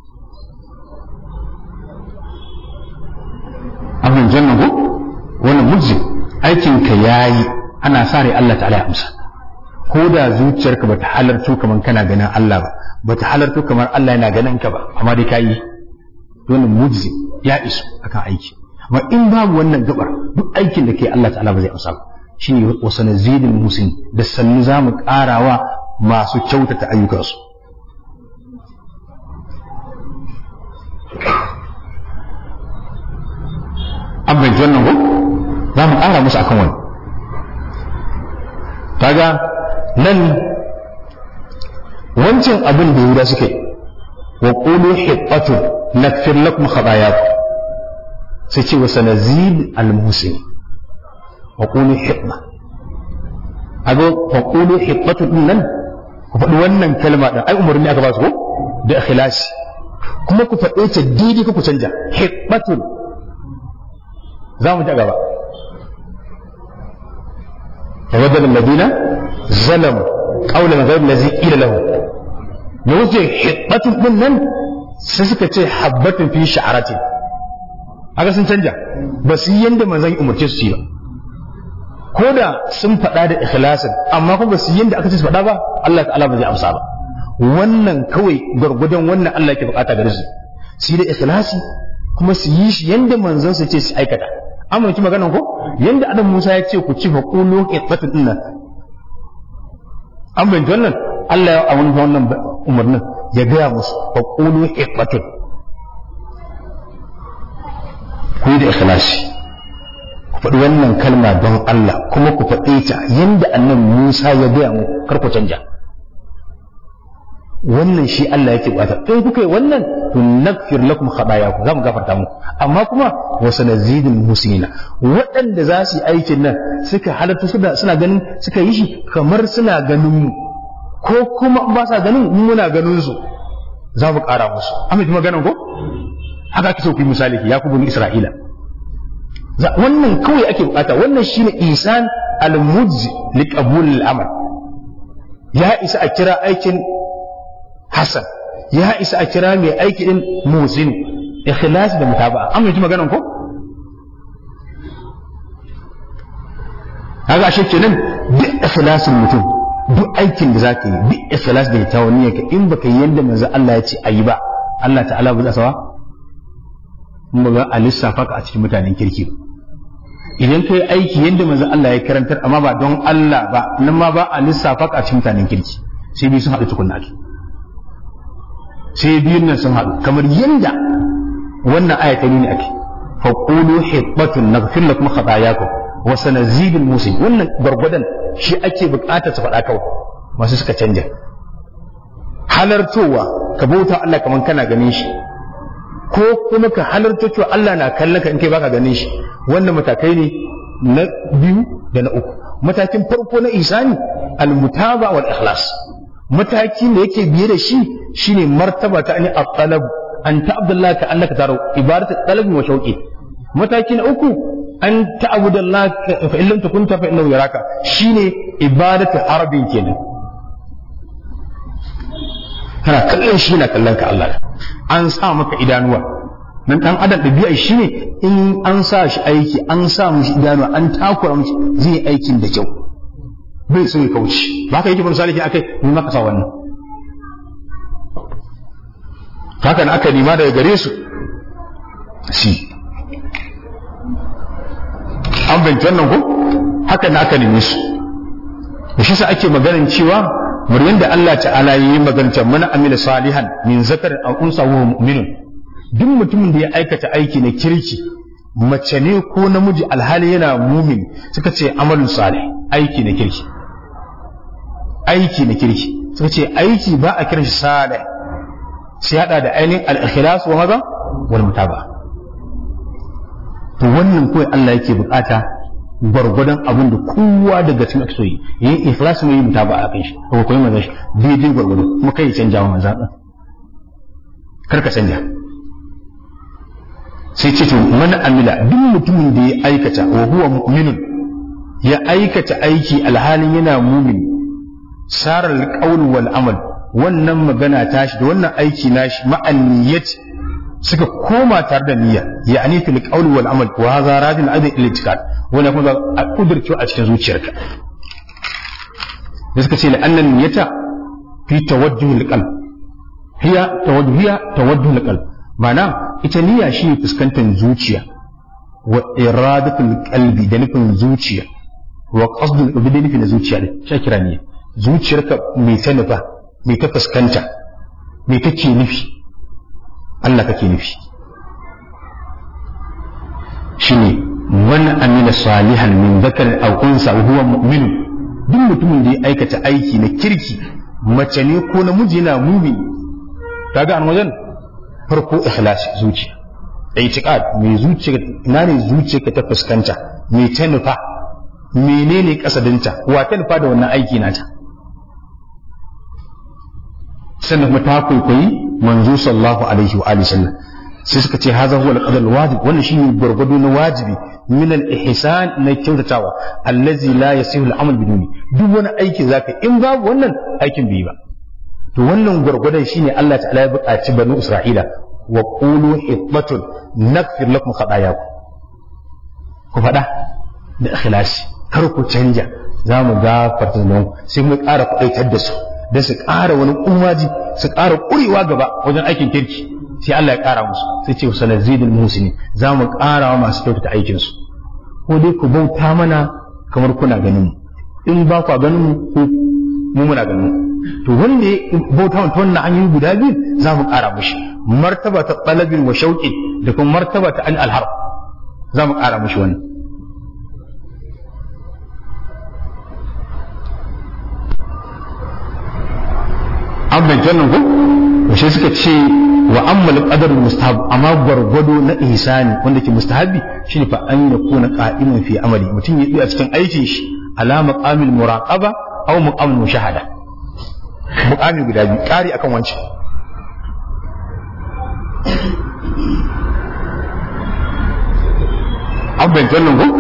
B: amin jannan ko wannan mujzi aikin ka yayi ana sa rai Allah ta'ala ya amsa ko da zuciyarka bata halarto kamar kana ganin Allah ba bata halarto kamar Allah yana ganin ka ba amma dai kayi wannan mujzi ya isu akan aiki amma in babu wannan gabar duk aikin da kai Allah ta'ala ba zai amsa ba shine wasu nazidin musin da sannu za mu karawa masu kyautata ayyukansu an bai wannan ko za mu ƙara musu akan wani kaga nan wancan abin da yahuda suke wa qulu hiqqatu nakfir lakum khatayakum sai ce wa sanazid al-musin wa qulu hiqqa ago wa qulu hiqqatu din nan ku faɗi wannan kalma din ai umarni aka ba su ko da ikhlasi kuma ku faɗe ta daidai ku canja hiqqatun za mu ji gaba فبدل الذين ظلموا قولا غير الذي قيل لهم me wuce hibbatun din nan sai suka ce habbatun fi sha'aratin haka sun canja ba su yi yanda manzon umarce su yi ba ko da sun faɗa da ikhlasin amma kuma ba su yi yanda aka ce su faɗa ba Allah ta'ala ba zai amsa ba wannan kawai gwargwadon wannan Allah ke bukata gare su su yi da ikhlasi kuma su yi shi yanda manzon su ce su aikata amince maganan ko yanda adam Musa ya ce ku ci fa qulu qittatun dinnan an bayyana wannan Allah ya awun wannan umarnin ya gaya musu fa qulu qittatun ku yi da ikhlasi ku faɗi wannan kalma don Allah kuma ku faɗe ta yanda annabi Musa ya gaya mu kar ku canja wannan shi Allah yake bukata in kuka yi wannan to nakfir lakum khatayakum za mu gafarta muku amma kuma wa sanazidul muslimina waɗanda za su yi aikin nan suka halatta suna suna ganin suka yi shi kamar suna ganin mu ko kuma ba sa ganin mu muna ganin su za mu ƙara musu amma kuma ganin ko haka ake so ku yi misali ya ku bani Isra'ila wannan kawai ake bukata wannan shine isan al-mujzi li qabul al-amal ya isa a kira aikin Hassan ya isa a kira mai aiki din musin ikhlas da mutaba'a an yi maganan ko kaga ashe kenan duk ikhlasin mutum duk aikin da zaka yi duk ikhlas da kyawun niyyar ka in baka yi yanda manzo Allah ya ce ayi ba Allah ta'ala ba zai sawa mun ba a lissafa ka a cikin mutanen kirki idan kai aiki yanda manzo Allah ya karantar amma ba don Allah ba nan ma ba a lissafa ka a cikin mutanen kirki sai biyu sun haɗu tukunna ake sai biyun nan sun haɗu kamar yanda wannan aya ta nuni ake faqulu hibbatun naghfir lakum khatayakum wa sanazidul musin wannan gwargwadon shi ake bukatar su faɗa kawai masu suka canja halartowa ka bauta Allah kamar kana ganin shi ko kuma ka halarta cewa Allah na kallon ka in kai baka ganin shi wannan matakai ne na biyu da na uku matakin farko na isani almutaba wal ikhlas mataki da yake biye da shi shine martaba ta ani at-talab an ta'budallaha ka annaka taro ibadatu talab wa shauqi mataki na uku an ta'budallah fa in lam takun fa innahu yaraka shine ibadatu harbin kenan kana kallon shi na kallon ka Allah an sa maka idanuwa nan dan adam ɗabi'a shi ne in an sa shi aiki an sa mishi idanuwa an takura mishi zai aikin da kyau bai so ya kauce ba ka yake bin salihin akai mun maka sa wannan haka na aka nima daga gare su shi an binci wannan ko haka na aka neme su da shi sa ake maganin cewa muryan da Allah ta'ala yi maganar mana amila salihan min zakar aw unsa wa mu'minun duk mutumin da ya aikata aiki na kirki mace ne ko namiji alhali yana mumin suka ce amalun salih aiki na kirki aiki na kirki suka ce aiki ba a kiran shi salih sai hada da ainihin al-ikhlas wa maza wal mutaba to wannan kawai Allah yake bukata gwargwadon abin da kowa daga cikin ake so yi yin ikhlas mai mutaba a kan shi ko koyi manzon shi daidai gwargwado kuma kai canja wa manzon din kar ka canja sai ce to man amila duk mutumin da ya aikata wa huwa mu'minun ya aikata aiki alhalin yana mumin sarar alqawl wal amal wannan magana tashi da wannan aiki nashi ma'an niyyat suka koma tare da niyya ya'ani fil qawl wal amal wa hadha radin adin ila itikad wannan kuma a kudurce a cikin zuciyarka da suka ce la'annan niyyata fi tawajjuh al-qalb hiya tawajjuh hiya tawajjuh al-qalb ma'ana ita niyya shi fuskantar zuciya wa iradatul qalbi da nufin zuciya wa qasdul qalbi da nufin zuciya ne shi kira niyya zuciyarka mai ta nufa mai ta fuskanta mai take nufi Allah kake nufi shine man amila salihan min dhakarin aw unsa wa huwa mu'min duk mutumin da ya aikata aiki na kirki mace ne ko namiji yana mumin kaga an wajen farko ikhlas zuciya itiqad mai zuciya ina ne zuciyarka ta fuskanta me ta nufa menene kasadinta wa ta nufa da wannan aiki nata sannan kuma ta kwaikwayi manzo sallallahu alaihi wa alihi sallam sai suka ce haza huwa al-qadar wajib wannan shine gurgudu na wajibi min al-ihsan na kyautatawa allazi la yasihu al-amal biduni duk wani aiki zaka in babu wannan aikin bai ba to wannan gurgudan shine Allah ta'ala ya buƙaci banu Isra'ila wa qulu hibbatun naghfir lakum khatayakum ku faɗa da ikhlasi kar ku canja za mu gafarta zunubanku sai mu ƙara kuɗaitar da su da su ƙara wani umaji su ƙara ƙurewa gaba wajen aikin kirki sai Allah ya ƙara musu sai ce sanar zidul musini za mu ƙara wa masu kyautata aikinsu ko dai ku bauta mana kamar kuna ganin mu in ba ku ganin mu ko mu muna ganin mu to wanda ya bauta wa ta wannan hanyoyi guda biyu za mu ƙara mushi martaba ta talabin wa shauƙi da kuma martaba ta an alhar za mu ƙara mushi wannan an bai wannan ko shi suka ce wa ammal qadar mustahab amma gwargwado na ihsani wanda ke mustahabi shine fa an yakuna qa'iman fi amali mutum ya yi a cikin aikin shi ala maqamil muraqaba aw maqamil mushahada muqami guda biyu kari akan wancan an bai wannan ko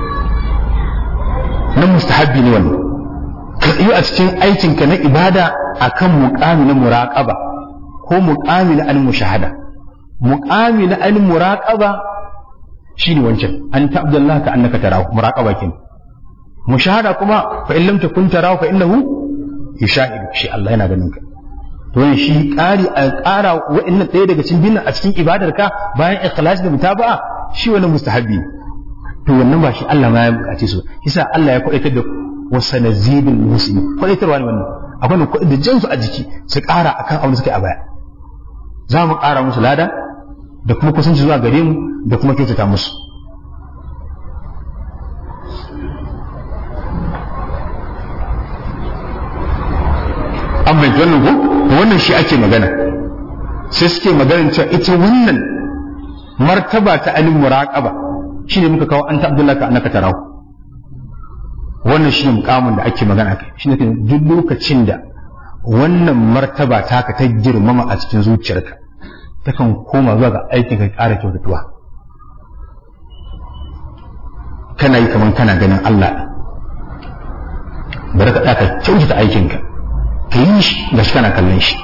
B: na mustahabi ne wannan ka tsayu a cikin aikinka na ibada akan muqami na muraqaba ko muqami na al-mushahada muqami na al-muraqaba shine wancan an ta abdullah ka annaka tarahu muraqaba kin mushahada kuma fa in lam takun tarahu fa innahu yushahidu shi Allah yana ganin ka to ne shi ƙari a ƙara wa'annan ɗaya daga cikin binnan a cikin ibadar ka bayan ikhlas da mutaba'a shi wani mustahabbi to wannan ba shi Allah ma ya bukace su yasa Allah ya kwaitar da wasanazidul muslimin kwaitarwa ne wannan akwai ne da jansu a jiki su ƙara akan abin da suke a baya za mu ƙara musu lada da kuma kusanci zuwa gare mu da kuma kyautata musu an bai wannan ko to wannan shi ake magana sai suke maganin cewa ita wannan martaba ta alim muraqaba shine muka kawo anta abdullahi ka annaka tarahu wannan shine mukamin da ake magana kai shine duk lokacin da wannan martaba taka ta girmama a cikin zuciyarka takan koma zuwa ga aikin ka ƙara kyautatuwa kana yi kamar kana ganin Allah bari ka ɗaka kyautata aikinka ka yi shi ga shi kana kallon shi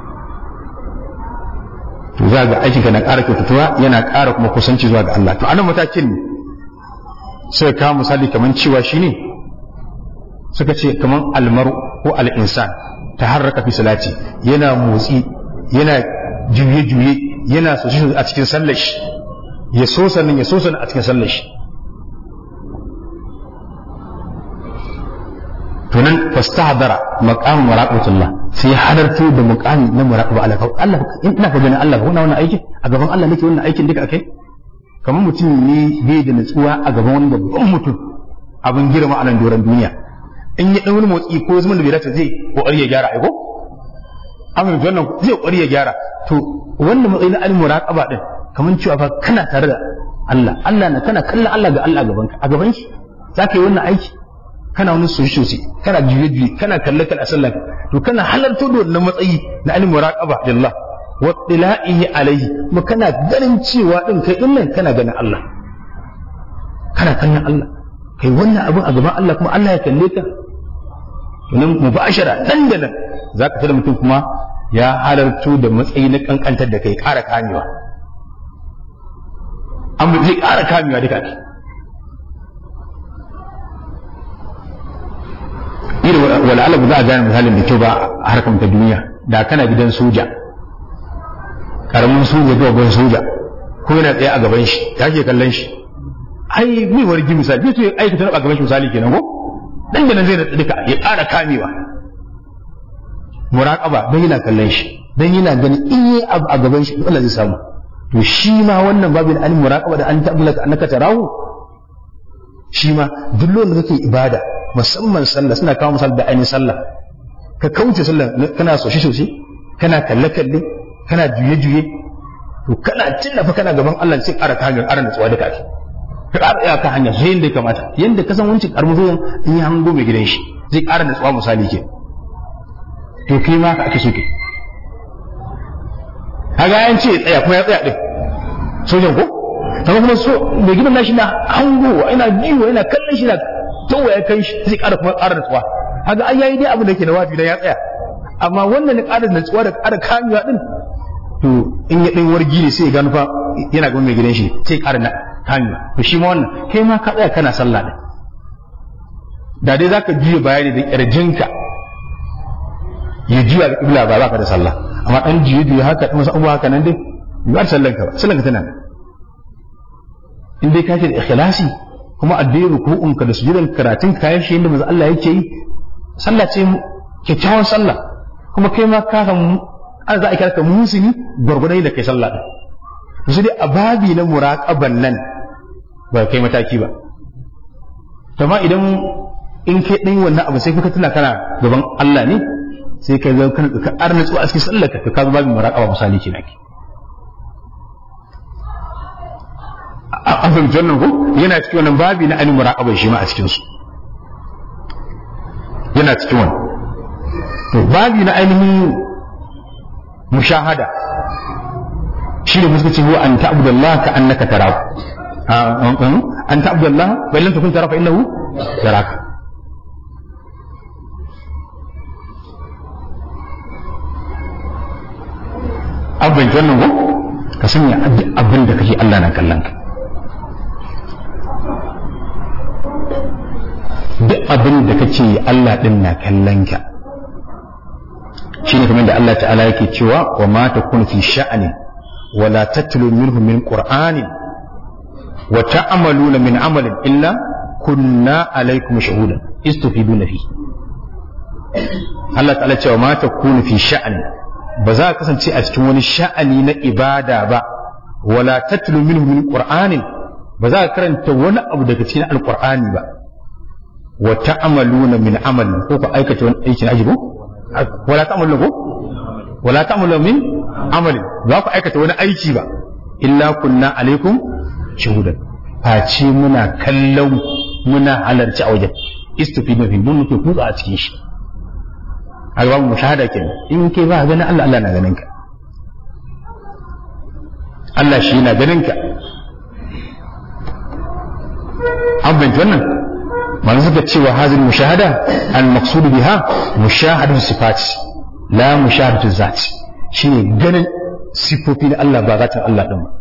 B: to za ga aikinka na ƙara kyautatuwa yana ƙara kuma kusanci zuwa ga Allah to anan matakin ne suka kawo misali kamar cewa shi ne suka ce kamar almaru ko al'insan ta harraka fi salati yana motsi yana juye-juye yana sosai a cikin sallar shi ya so sannan ya so sannan a cikin sallar shi to nan fastahdara maqam muraqabatullah sai halarto da muqami na muraqaba Allah Allah ina ka ganin Allah wannan wannan aikin a gaban Allah nake wannan aikin duka akai kamar mutum ne bai da nutsuwa a gaban wani babban mutum abin girma a nan doron duniya in ya dan wani motsi ko zaman da bai dace zai kokari ya gyara aiko amma wannan zai kokari ya gyara to wannan matsayi na al-muraqaba din kamar cewa fa kana tare da Allah Allah na kana kallon Allah ga Allah gaban ka a gaban shi zaka yi wannan aiki kana wani soshi kana juye juye kana kalle kalle a sallah to kana halarta da wannan matsayi na al-muraqaba lillah wa tila'ihi alayhi kuma kana ganin cewa din kai din nan kana ganin Allah kana kallon Allah kai wannan abin a gaban Allah kuma Allah ya kalle ka to nan mubashara nan da nan zaka tada mutum kuma ya halarto da matsayi na kankantar da kai ƙara kamewa an zai ƙara kamewa duka ne irin wala'ala ba za a gane misalin da kyau ba a harkar ta duniya da kana gidan soja karamin soja zuwa ban soja ko yana tsaye a gaban shi ya ke kallon shi ai bai wargi misali bai so ya aikata a gaban shi misali kenan ko dan da nan zai duka ya ƙara kamewa muraqaba dan yana kallon shi dan yana ganin in yi abu a gaban shi Allah zai samu to shi ma wannan babin al muraqaba da an tabbata annaka tarahu shi ma duk lokacin da kake ibada musamman sallah suna kawo misal da ainihin sallah ka kauce sallah kana soshe soshe kana kalle kalle kana juye juye to kana fa kana gaban Allah sai ƙara kamin ƙara nutsuwa da kake ka ƙara tsaya kan hanya sai yanda ya kamata yanda ka san wancin karmuzoyin in ya hango mai gidan shi zai ƙara nutsuwa misali ke to kai ma ka ake so ke kaga yan ce tsaya kuma ya tsaya din sojan ko kamar kuma so mai gidan nashi na hangowa ina jiwa yana kallon shi na tawa ya kai shi zai ƙara kuma ƙara nutsuwa kaga an yayi dai abin da ke na wafi dan ya tsaya amma wannan ne ƙara nutsuwa da ƙara kamewa din to in ya ɗan wargi ne sai ya gano fa yana ga mai gidan shi sai ƙara na kamewa to shi ma wannan kai ma ka tsaya kana sallah din da dai zaka juya bayani da ƙirjinka ya juya da ƙibla ba za ka da sallah amma ɗan juye juye haka ɗan wasu abubuwa haka nan dai ba da sallanka ba sallanka tana in dai ka ce da ikhlasi kuma addinin ruku'unka da sujudan karatun kayan shi yadda manzo Allah yake yi sallah ce kyakkyawan sallah kuma kai ma ka san an za a kira ka musuni gwargwadon da kai sallah din su dai a babi na muraqaban nan ba kai mataki ba amma idan in kai ɗan wannan abu sai kuka tuna kana gaban Allah ne sai ka zama kana ka arna tsuwa a cikin sallar ka ka babin muraqaba misali kenan ki an fahimci wannan ko yana cikin wannan babi na ainihin muraqaba shi ma a cikin su yana cikin wannan to babi na ainihin mushahada shi ne musulunci huwa an ta'budallah ka annaka tarahu an ta'budallah wa illam takun tarahu fa innahu yaraka abin wannan ko ka sanya duk abin da kake Allah na kallon ka duk abin da kake yi Allah din na kallon ka shine kamar da Allah ta'ala yake cewa wa ma takunu fi sha'ani wa la tatlu minhu min qur'anin wa ta'maluna min amalin illa kunna alaikum shuhudan istufiduna fi Allah ta'ala cewa ma takunu fi sha'ani ba za ka kasance a cikin wani sha'ani na ibada ba wala tatlu minhu min qur'anin ba za ka karanta wani abu daga cikin alqur'ani ba wa ta'maluna min amalin ko ku aikata wani aiki na ajibu wala ta'maluna ko wala ta'maluna min amalin za ku aikata wani aiki ba illa kunna alaikum shuhudan face muna kallon muna halarci a wajen istifi mafi mun muke kutsa a cikin shi a gaban mushahada kenan in kai ba ganin Allah Allah na ganin ka Allah shi na ganin ka an bayyana wannan manzo suka cewa hazin mushahada al maqsud biha mushahadatu sifat la mushahadatu zat shine ganin sifofi na Allah ba zatin Allah din ba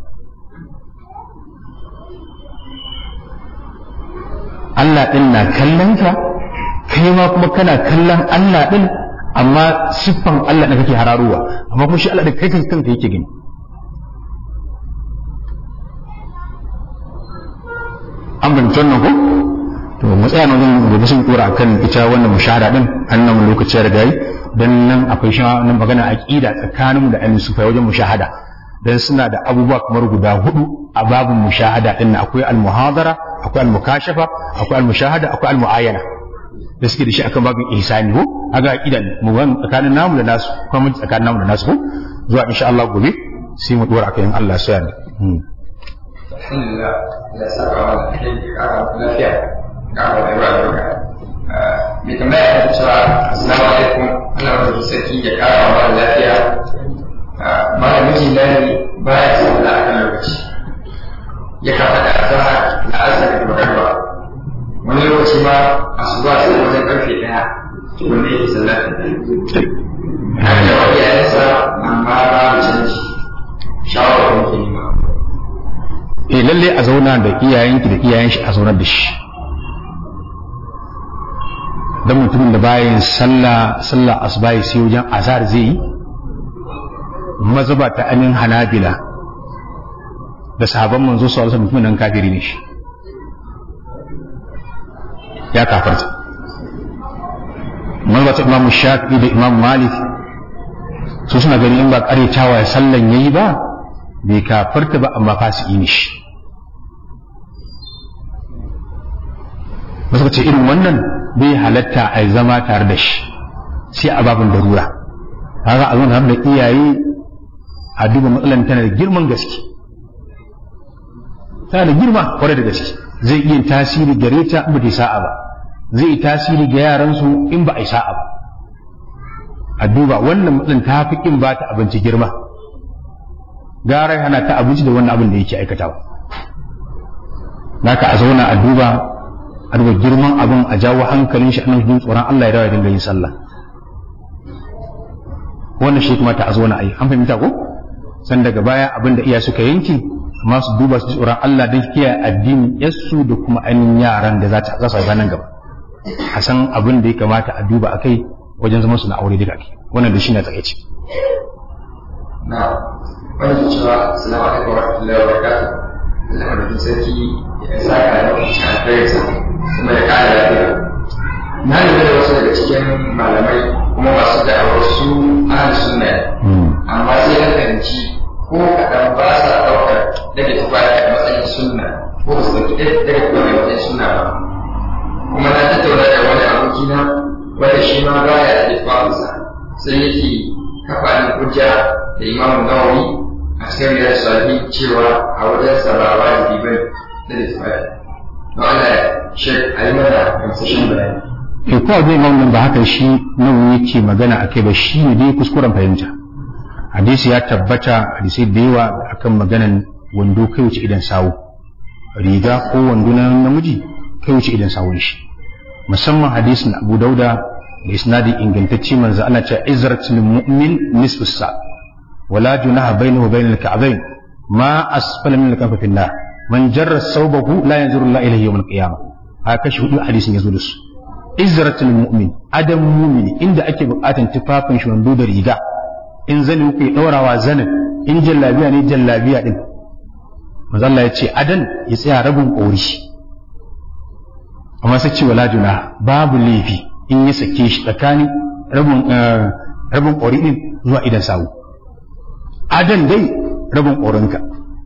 B: Allah ɗin na kallon ka kai ma kuma kana kallon Allah ɗin amma siffan Allah da kake hararuwa amma kuma shi Allah da kai kanka yake gani an bincin wannan ko to mu tsaya nan gobe sun kura akan ita wannan mushahada din annan lokaci da gayi dan nan akwai shi nan magana aqida tsakaninmu da ahlus sufa wajen mushahada dan suna da abubuwa kamar guda hudu a babin mushahada din akwai al-muhadara akwai al-mukashafa akwai al-mushahada akwai al-muayyana da suke da shi akan babin ihsani ko aga aqida mu ban tsakanin namu da nasu kuma mun tsakanin namu da nasu ko zuwa insha Allah gobe sai mu dora akan Allah sai ne
C: alhamdulillah da saka wa lafiya ga rayuwa da mai tambaya ta cewa assalamu alaikum Allah wa sarki ya kara wa lafiya mara miji na ne ba ya samu da akan lokaci ya kafa da azahar da asar da magarba wani lokaci ma asuba sai wajen karfe daya tukun da yake sallata na da wa iyayensa amma ba mu canji shawarar muke nema
B: eh lalle a zauna da iyayenki da iyayen shi a zaunar da shi dan mutumin da bayan sallah sallah asuba sai wajen azhar zai yi mazaba ta anin hanabila da sahabban manzo sallallahu alaihi wasallam nan kafiri ne shi ya kafarta mazaba ta imamu shafi'i da imam malik su suna gani in ba karetawa sallan yayi ba bai kafarta ba amma fasiki ne shi wasu ce irin wannan bai halatta a zama tare da shi sai a babin darura kaga a zuwa da iyaye a duba matsalan tana da girman gaske tana da girma kwarai da gaske zai iya tasiri gare ta in ba ta sa'a ba zai yi tasiri ga yaransu in ba a yi sa'a ba a duba wannan matsalan ta fi kin ba ta abinci girma gara hana ta abinci da wannan abin da yake aikatawa naka a zauna a duba a duba girman abin a jawo hankalin shi annan jin tsoron Allah ya dawo ya dinga yin sallah wannan shi kuma ta a zauna a yi an fahimta ko san daga baya abin da iya suka yanki amma su duba su tsoron Allah don kiyaye addinin yassu da kuma ainihin yaran da za ta za su nan gaba a san abin da ya kamata a duba a kai wajen zaman su na aure duka ake wannan da shi ne takaici
C: na wani cewa assalamu alaikum wa rahmatullahi wa barakatuh Allah madaukin sarki ya sa ka da cikin alkhairinsa kuma ya kara lafiya na lura da wasu daga cikin malamai kuma masu da'awar su ahli sunna amma sai na fahimci ko kaɗan ba sa ɗaukar daga tufafi a matsayin sunna ko ba su ɗauki daga tufafi a matsayin sunna ba kuma na tattauna da wani abokina wanda shi ma ba ya da tufafinsa sai yake kafa ni hujja da imamu nawawi a cikin riyar sahi cewa a wajen sabawa da bibai da tufafi don Allah shek a yi mana gamsashen bayani
B: to ko zai ga wannan ba haka shi nan yake magana akai ba shi ne dai kuskuren fahimta hadisi ya tabbata hadisi da yawa akan maganan wando kai wuce idan sawu riga ko wando na namiji kai wuce idan sawun shi musamman hadisin Abu Dauda da isnadi ingantacce manzo Allah ce izratul mu'min nisfu sa wala junaha bainahu wa bainal ka'bayn ma asfala min al-kaffi fi nar man jarra thawbahu la yanzuru Allah ilayhi yawm al-qiyamah haka shi hudu hadisin yazo da su izratul mu'min adam mu'mini inda ake bukatan tufafin shi wando da riga in zani ku ya daurawa zanin in jallabiya ne jallabiya din manzo Allah ya ce adan ya tsaya rabin kori amma sai ce wala juna babu laifi in ya sake shi tsakanin rabin rabin kori din zuwa idan sawu adan dai rabin korinka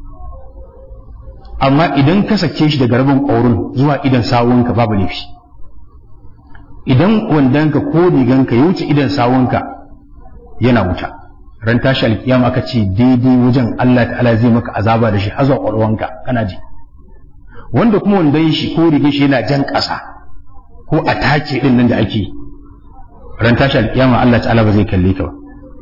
B: amma idan ka sake shi daga rabin korin zuwa idan sawunka babu laifi idan wandanka ko riganka ya wuce idan sawunka yana wuta ran tashi alkiyama aka ce daidai wajen Allah ta'ala zai maka azaba da shi har zuwa ƙwarwanka kana ji wanda kuma wandan shi ko rigar shi yana jan ƙasa ko a take din nan da ake ran tashi alkiyama Allah ta'ala ba zai kalle ka ba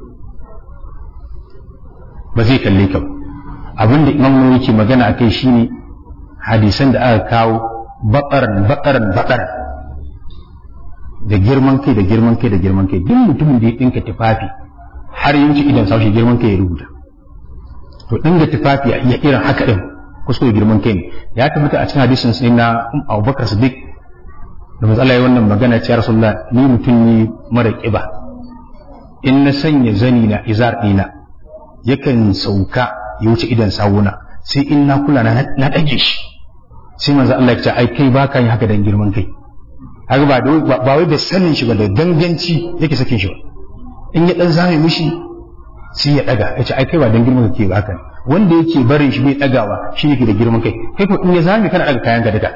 B: ba zai kalle ka ba abin da imam nawawi ke magana akai shine hadisan da aka kawo baƙaran baƙaran baƙaran da girman kai da girman kai da girman kai duk mutumin da ya ɗinka tufafi har yanci idan sashi girman kai ya rubuta to ɗinga tufafi ya irin haka ɗin kuskure girman kai ne ya tabbata a cikin hadisin sai na abubakar siddiq da matsala ya wannan magana ce rasulullah ni mutum ne mara ƙiba in na sanya zani na izar ɗina yakan sauka ya wuce idan sawuna sai in na kula na ɗage shi sai manzo Allah ya ce ai kai baka yin haka dan girman kai haka ba ba wai da sanin shi ba da danganci yake sakin shi ba in ya dan zame mishi sai ya daga ya ce ai kai ba dan girman kai ba haka ne wanda yake barin shi bai dagawa shi yake da girman kai kai ko in ya zame kana daga kayan ka daga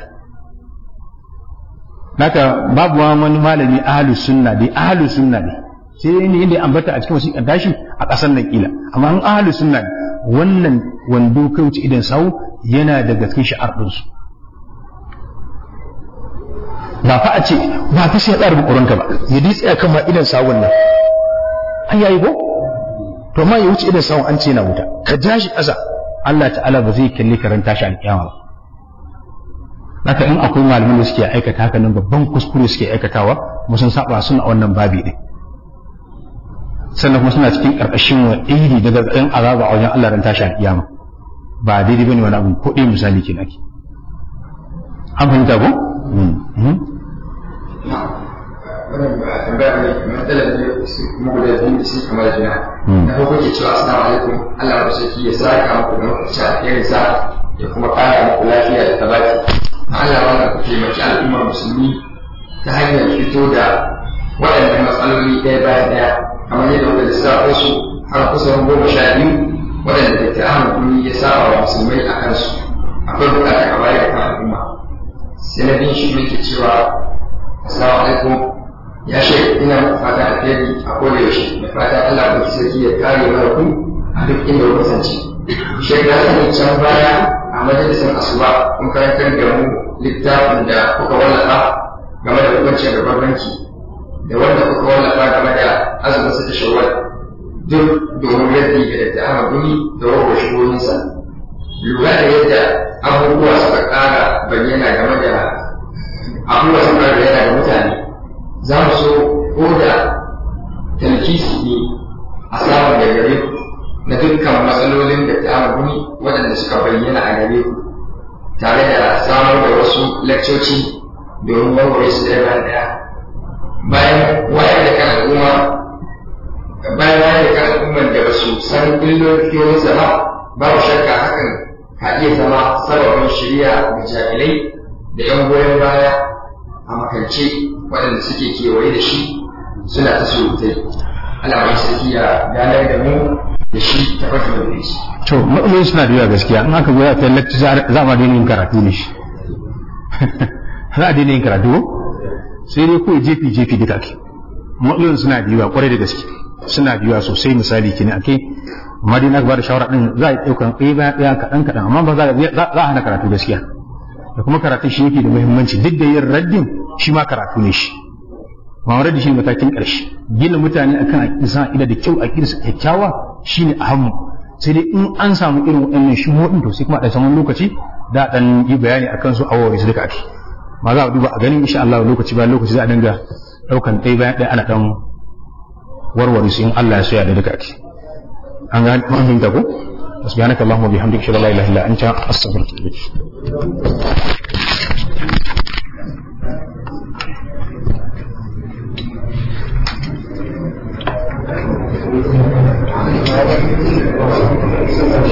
B: naka babu wani malami ahlus sunna dai ahlus sunna ne sai ne inda ambata a cikin wasiƙar dashi a ƙasar nan kila amma an ahlus sunna ne wannan wando kai wuce idan sau yana daga cikin shi'ar ɗinsu ba fa a ce ba fa sai ya tsara bukurinka ba ya dai tsaya kan ma idan sawun nan an yayi ko to ma ya wuce idan sawun an ce yana wuta ka ja shi ƙasa Allah ta'ala ba zai kalli karanta shi alƙiyama ba haka in akwai malaman da suke aikata haka nan babban kuskure suke aikatawa mu sun saba suna wannan babi din sannan kuma suna cikin ƙarƙashin wa iri daga ɗan azaba a wajen Allah ran tashi alƙiyama ba daidai bane wani abu ko ɗaya misali kenan ake an fahimta ko
C: wannan ba tambaya ne matsalar ne su kuma guda biyu da su kamar juna na farko ke cewa assalamu alaikum Allah wa saki ya saka muku da mafi alheri sa ya kuma kara muku lafiya da tabaki Allah wannan ku taimaki al'ummar musulmi ta hanyar fito da waɗannan matsaloli ɗaya bayan ɗaya kamar yadda kuka lissafo su har kusan goma sha biyu waɗanda da ta Ahmad ya saba wa musulmai a kansu akwai buƙatar a bayar da al'umma sai na bin shi muke cewa assalamu alaikum ya ce ina fata alheri a koda yaushe da fata Allah ba sarki ya kare mana ku a duk inda ku kasance shek na sani can baya a majalisar asuba kun karantar da mu littafin da kuka wallafa game da hukuncin gaban banki da wanda kuka wallafa game da azumin sa ta shawwal duk domin raddi ga da ta guni da rawar shigohinsa lura da yadda abubuwa suka ƙara bayyana game da abubuwa suka ƙara bayyana ga mutane za mu so ko da talkisi ne a samun da gare ku na dukkan matsalolin da ta guni waɗanda suka bayyana a gare ku tare da samar da wasu lakcoci domin warware su ɗaya bayan ɗaya bayan wayar da kan al'umma bayan wayar da kan al'umman da ba su san illolin ba babu shakka hakan ka iya zama sababin shirya da jahilai da 'yan goyon baya a makance waɗanda suke kewaye da shi suna ta surutai alamar sarki ya ganar da mu da shi ta farko da shi.
B: to matsaloli suna da yawa gaskiya in aka goya ta lecture za a daina yin karatu ne shi za a daina yin karatu sai dai kawai jefi jefi duka ke matsalolin suna da yawa kwarai da gaske suna da yawa sosai misali kenan ake amma dai na ba da shawara din za a ɗaukan ɗaya bayan ɗaya kaɗan kaɗan amma ba za a hana karatu gaskiya da kuma karatun shi yake da muhimmanci duk da yin raddin shi ma karatu ne shi ma raddi shi matakin ƙarshe gina mutane akan aƙida ida da kyau aƙida su kyakkyawa shine a hannu sai dai in an samu irin waɗannan shubuhoɗin to sai kuma a saman lokaci da ɗan yi bayani akan su awowi su duka ake ma za a duba a ganin insha Allah lokaci bayan lokaci za a dinga ɗaukan ɗaya bayan ɗaya ana ɗan warware su in Allah ya soya da duka ake an ga an fahimta ko subhanaka allahumma bihamdika shalla la ilaha illa anta astaghfiruka wa atubu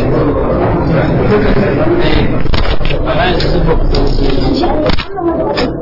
A: Thank you.